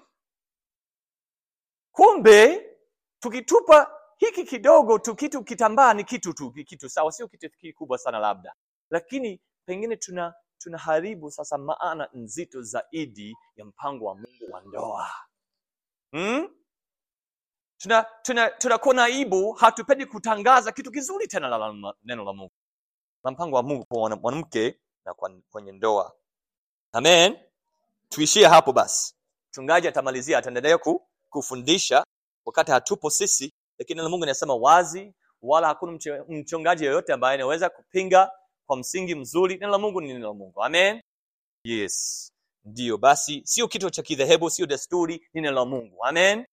kumbe tukitupa hiki kidogo tu kitu kitambaa ni kitu tu kitu sawa sio kitu kikubwa sana labda lakini pengine tuna tunaharibu sasa maana nzito zaidi ya mpango wa mungu wa ndoa hmm? tuna tuna tunakuwa na aibu hatupendi kutangaza kitu kizuri tena la, la neno la mungu na mpango wa mungu kwa mwana- mwanamke na kwa- kwenye ndoa amen tuishie hapo basi mchungaji atamalizia ataendelea ku, kufundisha wakati hatupo sisi lakini neno la mungu inasema wazi wala hakuna mche- mchungaji yoyote ambaye anaweza kupinga kwa msingi mzuri neno la mungu ni neno la mungu amen yes ndiyo basi sio kitu cha kidhehebu sio desturi ni neno la mungu amen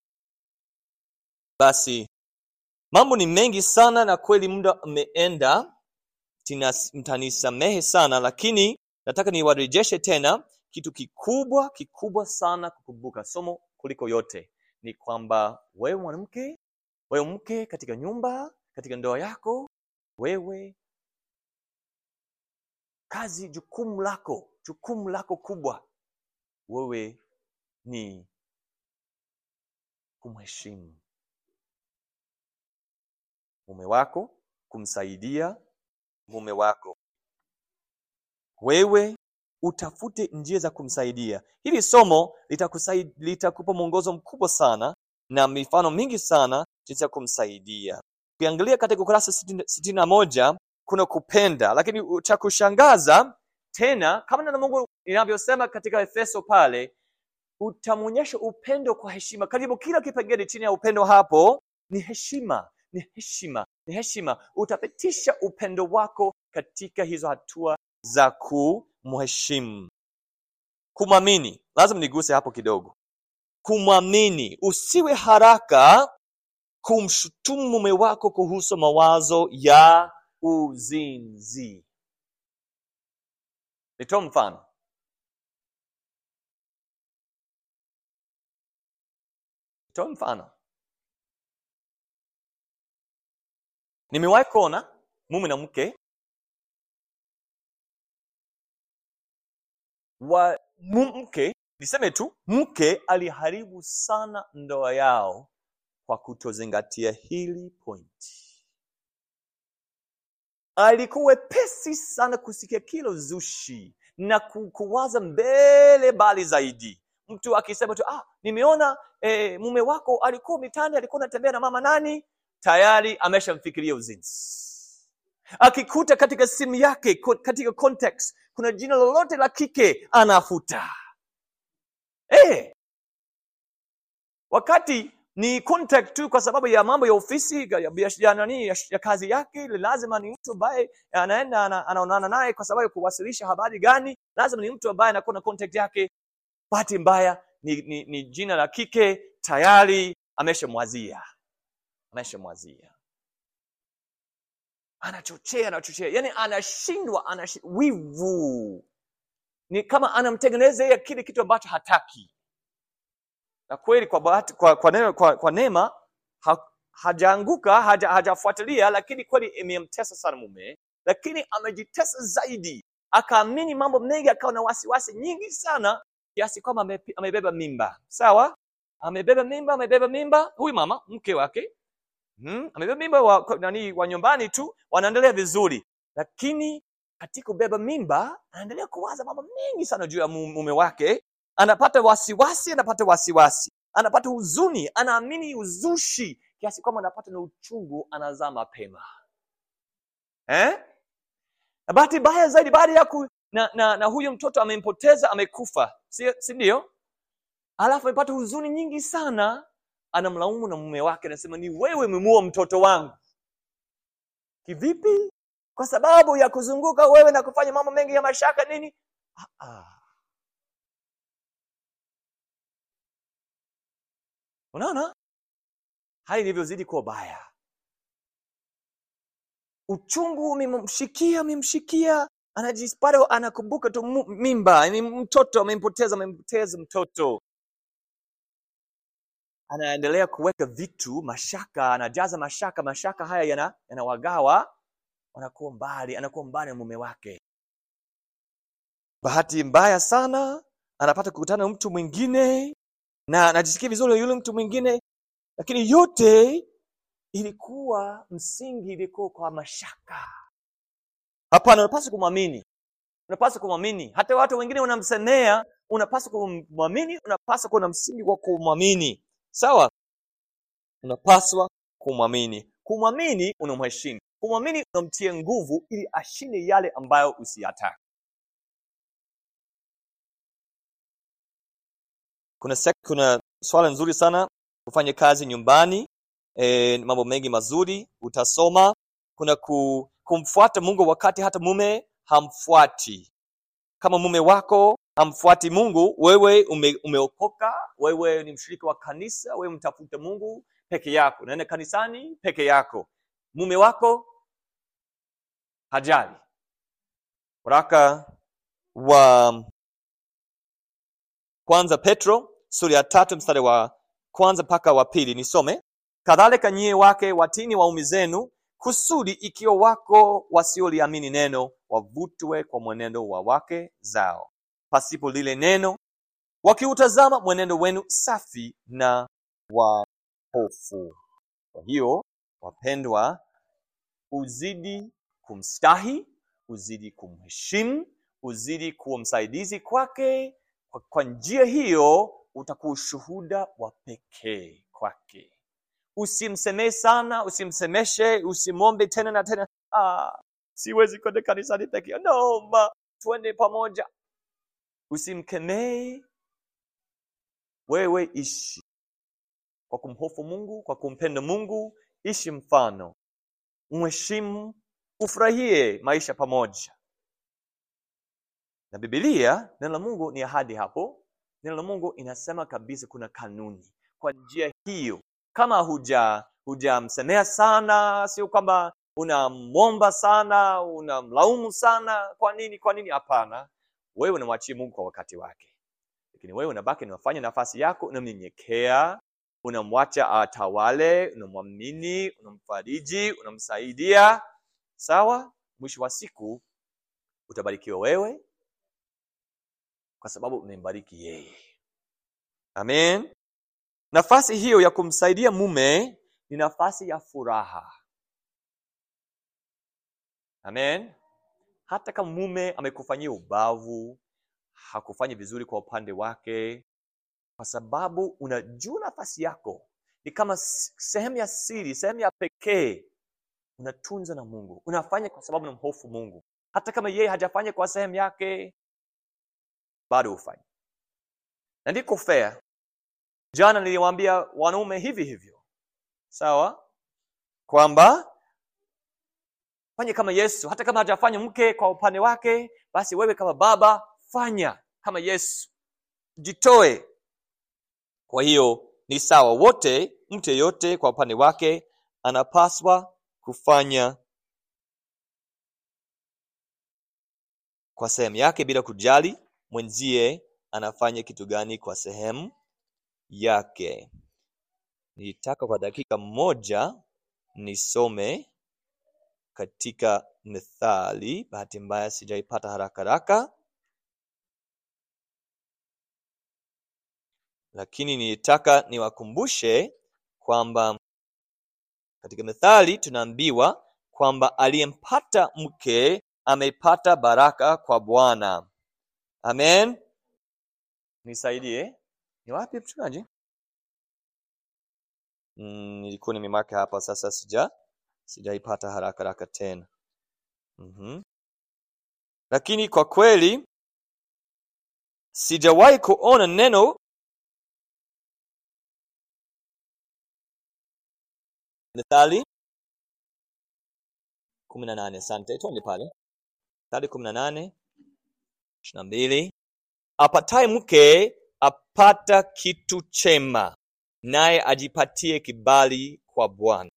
basi mambo ni mengi sana na kweli muda umeenda Tina- mtanisamehe sana lakini nataka niwarejeshe tena kitu kikubwa kikubwa sana kukumbuka somo kuliko yote ni kwamba wewe mwanamke wewe mke katika nyumba katika ndoa yako wewe kazi jukumu lako jukumu lako kubwa wewe ni kumheshimu mume wako kumsaidia mume wako wewe utafute njia za kumsaidia hili somo litakusai- litakupa mwongozo mkubwa sana na mifano mingi sana jinsi ya kumsaidia ukiangalia katika ukurasa sitini sitini na moja kuna kupenda lakini cha kushangaza tena kama neno la mungu inavyosema katika efeso pale utamwonyesha upendo kwa heshima karibu kila kipengele chini ya upendo hapo ni heshima ni heshima ni heshima utapitisha upendo wako katika hizo hatua za kumheshimu kumwamini lazima niguse hapo kidogo kumwamini usiwe haraka kumshutumu mume wako kuhusu mawazo ya uzinzi nitoa mfano nitoa mfano nimewahi kuona mume na mke wa mu- mke niseme tu mke aliharibu sana ndoa yao kwa kutozingatia hili pointi alikuwa wepesi sana kusikia kilo zushi na ku- kuwaza mbele bali zaidi mtu akisema tu ah, nimeona eh, mume wako alikuwa mitani alikuwa anatembea na mama nani tayari ameshamfikiria uzinzi akikuta katika simu yake ko- katika context kuna jina lolote la kike anafuta eh wakati ni contact tu kwa sababu ya mambo ya ofisi ya, ya, ya, nani, ya, ya kazi yake lazima ni mtu ambaye anaenda ana- anaonana naye kwa sababu ya kuwasilisha habari gani lazima ni mtu ambaye anakuwa na contact yake bahati mbaya ni, ni, ni jina la kike tayari ameshamwazia ameshamwazia anachochea anachochea yani anashindwa anashi, wivu ni kama anamtengeneza yeye kile kitu ambacho hataki na kweli kwa bahati, kwa, kwa, neema, kwa, kwa neema ha, hajaanguka haja, hajafuatilia lakini kweli imemtesa sana mume lakini amejitesa zaidi akaamini mambo mengi akawa na wasiwasi nyingi sana kiasi kwamba ame- amebeba mimba sawa amebeba mimba amebeba mimba huyu mama mke wake hmm? amebeba mimba wa, kwa- nani wa nyumbani tu wanaendelea vizuri lakini katika kubeba mimba anaendelea kuwaza mambo mengi sana juu ya mu- mume wake anapata wasiwasi anapata wasiwasi anapata huzuni anaamini uzushi kiasi kwamba anapata na uchungu anazaa mapema eh? na bahati mbaya zaidi baada ya ku, na, na, na huyo mtoto amempoteza amekufa si, si ndio alafu amepata huzuni nyingi sana anamlaumu na mume wake anasema ni wewe umemuua mtoto wangu kivipi kwa sababu ya kuzunguka wewe na kufanya mambo mengi ya mashaka nini ah, ah. unaona hali ilivyozidi kuwa baya uchungu umemshikia umemshikia anajipata anakumbuka tu mu- mimba ni mtoto amempoteza amempoteza mtoto anaendelea kuweka vitu mashaka anajaza mashaka mashaka haya yana- yanawagawa wanakuwa mbali anakuwa mbali na mume wake bahati mbaya sana anapata kukutana na mtu mwingine na anajisikia vizuri na yule mtu mwingine lakini yote ilikuwa msingi ilikuwa kwa mashaka hapana unapaswa kumwamini unapaswa kumwamini hata watu wengine wanamsemea unapaswa kumwamini unapaswa kuwa na msingi wa kumwamini sawa unapaswa kumwamini kumwamini unamheshimu kumwamini unamtia nguvu ili ashinde yale ambayo usiyataka kuna sek- kuna swala nzuri sana kufanya kazi nyumbani e, mambo mengi mazuri utasoma kuna ku, kumfuata mungu wakati hata mume hamfuati kama mume wako hamfuati mungu wewe ume, umeokoka wewe ni mshiriki wa kanisa wewe mtafuta mungu peke yako naenda kanisani peke yako mume wako hajali waraka wa kwanza petro sura ya tatu mstari wa kwanza mpaka wa pili nisome kadhalika nyie wake watini waume zenu kusudi ikiwa wako wasioliamini neno wavutwe kwa mwenendo wa wake zao pasipo lile neno wakiutazama mwenendo wenu safi na wa hofu kwa hiyo wapendwa uzidi kumstahi uzidi kumheshimu uzidi kuwa msaidizi kwake kwa, kwa njia hiyo utakuwa ushuhuda wa pekee kwake usimsemee sana usimsemeshe usimwombe tena na tena ah, siwezi kwenda kanisani peke yangu. naomba tuende pamoja usimkemee wewe ishi kwa kumhofu mungu kwa kumpenda mungu ishi mfano mheshimu ufurahie maisha pamoja na bibilia neno la mungu ni ahadi hapo neno la mungu inasema kabisa kuna kanuni kwa njia hiyo kama huja hujamsemea sana sio kwamba unamwomba sana unamlaumu sana kwa nini kwa nini hapana wewe unamwachia mungu kwa wakati wake lakini wewe unabaki unafanya nafasi yako unamnyenyekea unamwacha atawale unamwamini unamfariji unamsaidia sawa mwisho wa siku utabarikiwa wewe kwa sababu umembariki yeye amen nafasi hiyo ya kumsaidia mume ni nafasi ya furaha amen hata kama mume amekufanyia ubavu hakufanyi vizuri kwa upande wake kwa sababu unajua nafasi yako ni kama s- sehemu ya siri sehemu ya pekee unatunza na mungu unafanya kwa sababu unamhofu mungu hata kama yeye hajafanya kwa sehemu yake bado hufanya na ndiko fair jana niliwaambia wanaume hivi hivyo sawa kwamba fanye kama yesu hata kama hajafanya mke kwa upande wake basi wewe kama baba fanya kama yesu jitoe kwa hiyo ni sawa wote mtu yeyote kwa upande wake anapaswa kufanya kwa sehemu yake bila kujali mwenzie anafanya kitu gani kwa sehemu yake nilitaka kwa dakika moja nisome katika methali bahati mbaya sijaipata haraka haraka lakini nilitaka niwakumbushe kwamba katika methali tunaambiwa kwamba aliyempata mke amepata baraka kwa bwana amen nisaidie ni wapi mchungaji mm, nilikuwa nimemaka hapa sasa sija sijaipata haraka haraka tena mm-hmm. lakini kwa kweli sijawahi kuona neno methali kumi na nane asante twende pale methali kumi na nane ishiri na mbili apataye mke apata kitu chema naye ajipatie kibali kwa bwana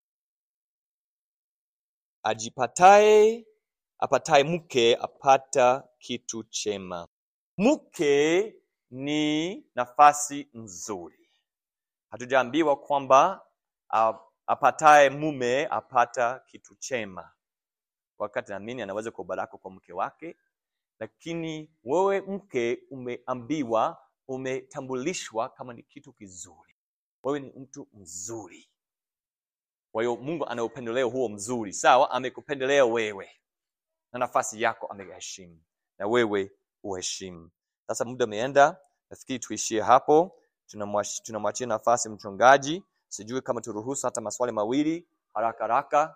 ajipataye apataye mke apata kitu chema mke ni nafasi nzuri hatujaambiwa kwamba a- apataye mume apata kitu chema wakati naamini anaweza kuwa baraka kwa mke wake lakini wewe mke umeambiwa umetambulishwa kama ni kitu kizuri wewe ni mtu mzuri kwa hiyo mungu ana upendeleo huo mzuri sawa amekupendelea wewe na nafasi yako ameheshimu na wewe uheshimu sasa muda umeenda nafikiri tuishie hapo tunamwachi- tunamwachia nafasi mchungaji sijui kama turuhusu hata maswali mawili haraka haraka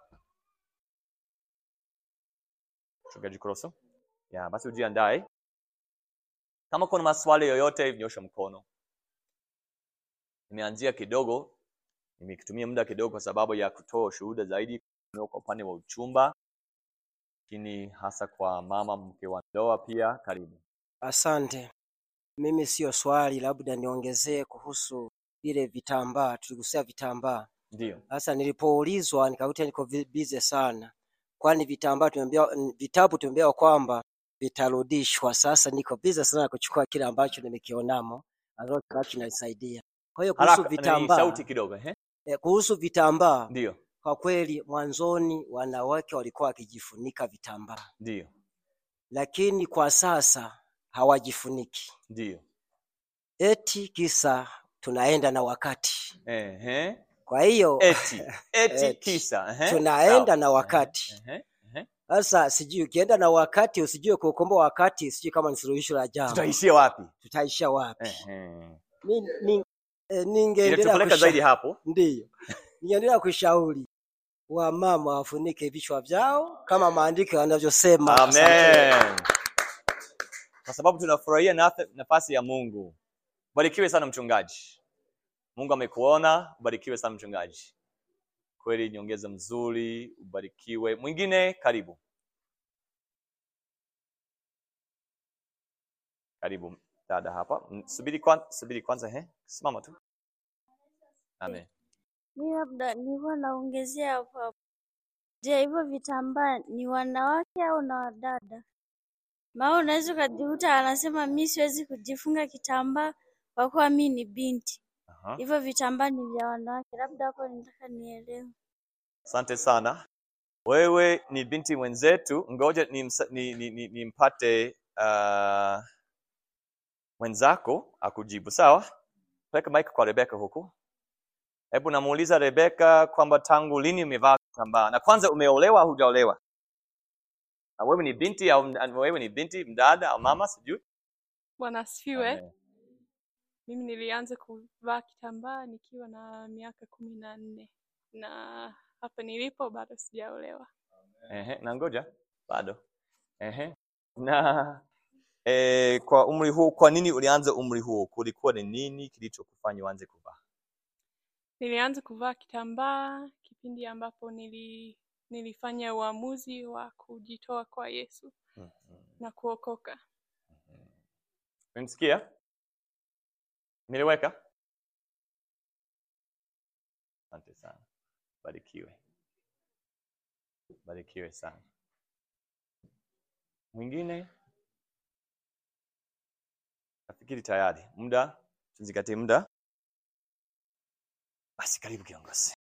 mchungaji Kroso ya basi ujiandae kama kuna maswali yoyote nyosha mkono nimeanzia kidogo nimekitumia muda kidogo kwa sababu ya kutoa ushuhuda zaidi kwa upande wa uchumba lakini hasa kwa mama mke wa ndoa pia karibu Asante. Mimi sio swali, labda niongezee kuhusu vile vitambaa. Tuligusia vitambaa. ndio Sasa nilipoulizwa nikakuta niko vi- busy sana, kwani vitambaa tumeambiwa, n- vitabu tumeambiwa kwamba vitarudishwa. Sasa niko busy sana kuchukua kile ambacho nimekionamo ambacho kinanisaidia. Kwa hiyo kuhusu haraka nani, vitambaa, sauti kidogo eh? eh, kuhusu vitambaa, ndio kwa kweli mwanzoni wanawake walikuwa wakijifunika vitambaa, ndio lakini kwa sasa hawajifuniki. ndio eti kisa tunaenda na wakati. Ehe. Kwa hiyo eti eti Eti. kisa ehe. Tunaenda Sawa. na wakati. Ehe, ehe. sasa, sijui ukienda na wakati usijue kuukomboa wakati, sijui kama ni suluhisho la jambo, tutaishia wapi tutaishia wapi? Ehe. Mi- ni- eh, Ningeendelea inatupeleka kusha- zaidi hapo ndiyo, ningeendelea kushauri wamama wafunike vichwa vyao kama maandiko yanavyosema. Asante. amen kwa sababu tunafurahia nafe- nafasi ya mungu barikiwe sana mchungaji mungu amekuona ubarikiwe sana mchungaji kweli nyongeza mzuri ubarikiwe mwingine karibu karibu dada hapa Mm, subiri kwanza, subiri kwanza he simama tu amen Mi labda nilikuwa naongezea hapo hapo. Je, hivyo vitambaa ni wanawake au na wadada? Maana unaweza ukajikuta anasema mi siwezi kujifunga kitambaa kwa kuwa mi ni binti. Aha. Hivyo vitambaa ni vya wanawake. Labda hapo nitaka nielewe. asante sana wewe ni binti mwenzetu ngoja nimpate ni, ni, ni, nimpate, uh, mwenzako akujibu sawa peleka mike kwa rebeka huku hebu namuuliza rebeka kwamba tangu lini umevaa kitambaa na kwanza umeolewa au hujaolewa na wewe ni binti au md- wewe ni binti mdada au mama sijui Bwana asifiwe. Amen. Mimi nilianza kuvaa kitambaa nikiwa na miaka kumi na nne na hapa nilipo bado sijaolewa. Ehe, na ngoja bado Ehe. na e, kwa umri huu kwa nini ulianza umri huo kulikuwa ni nini kilichokufanya uanze kuvaa Nilianza kuvaa kitambaa kipindi ambapo nili, nilifanya uamuzi wa kujitoa kwa Yesu Mhm. na kuokoka. Umemsikia? Niliweka? Asante sana. Barikiwe. Barikiwe sana. Mwingine? Nafikiri tayari. Muda, tuzingatie muda. Basi karibu kiongozi.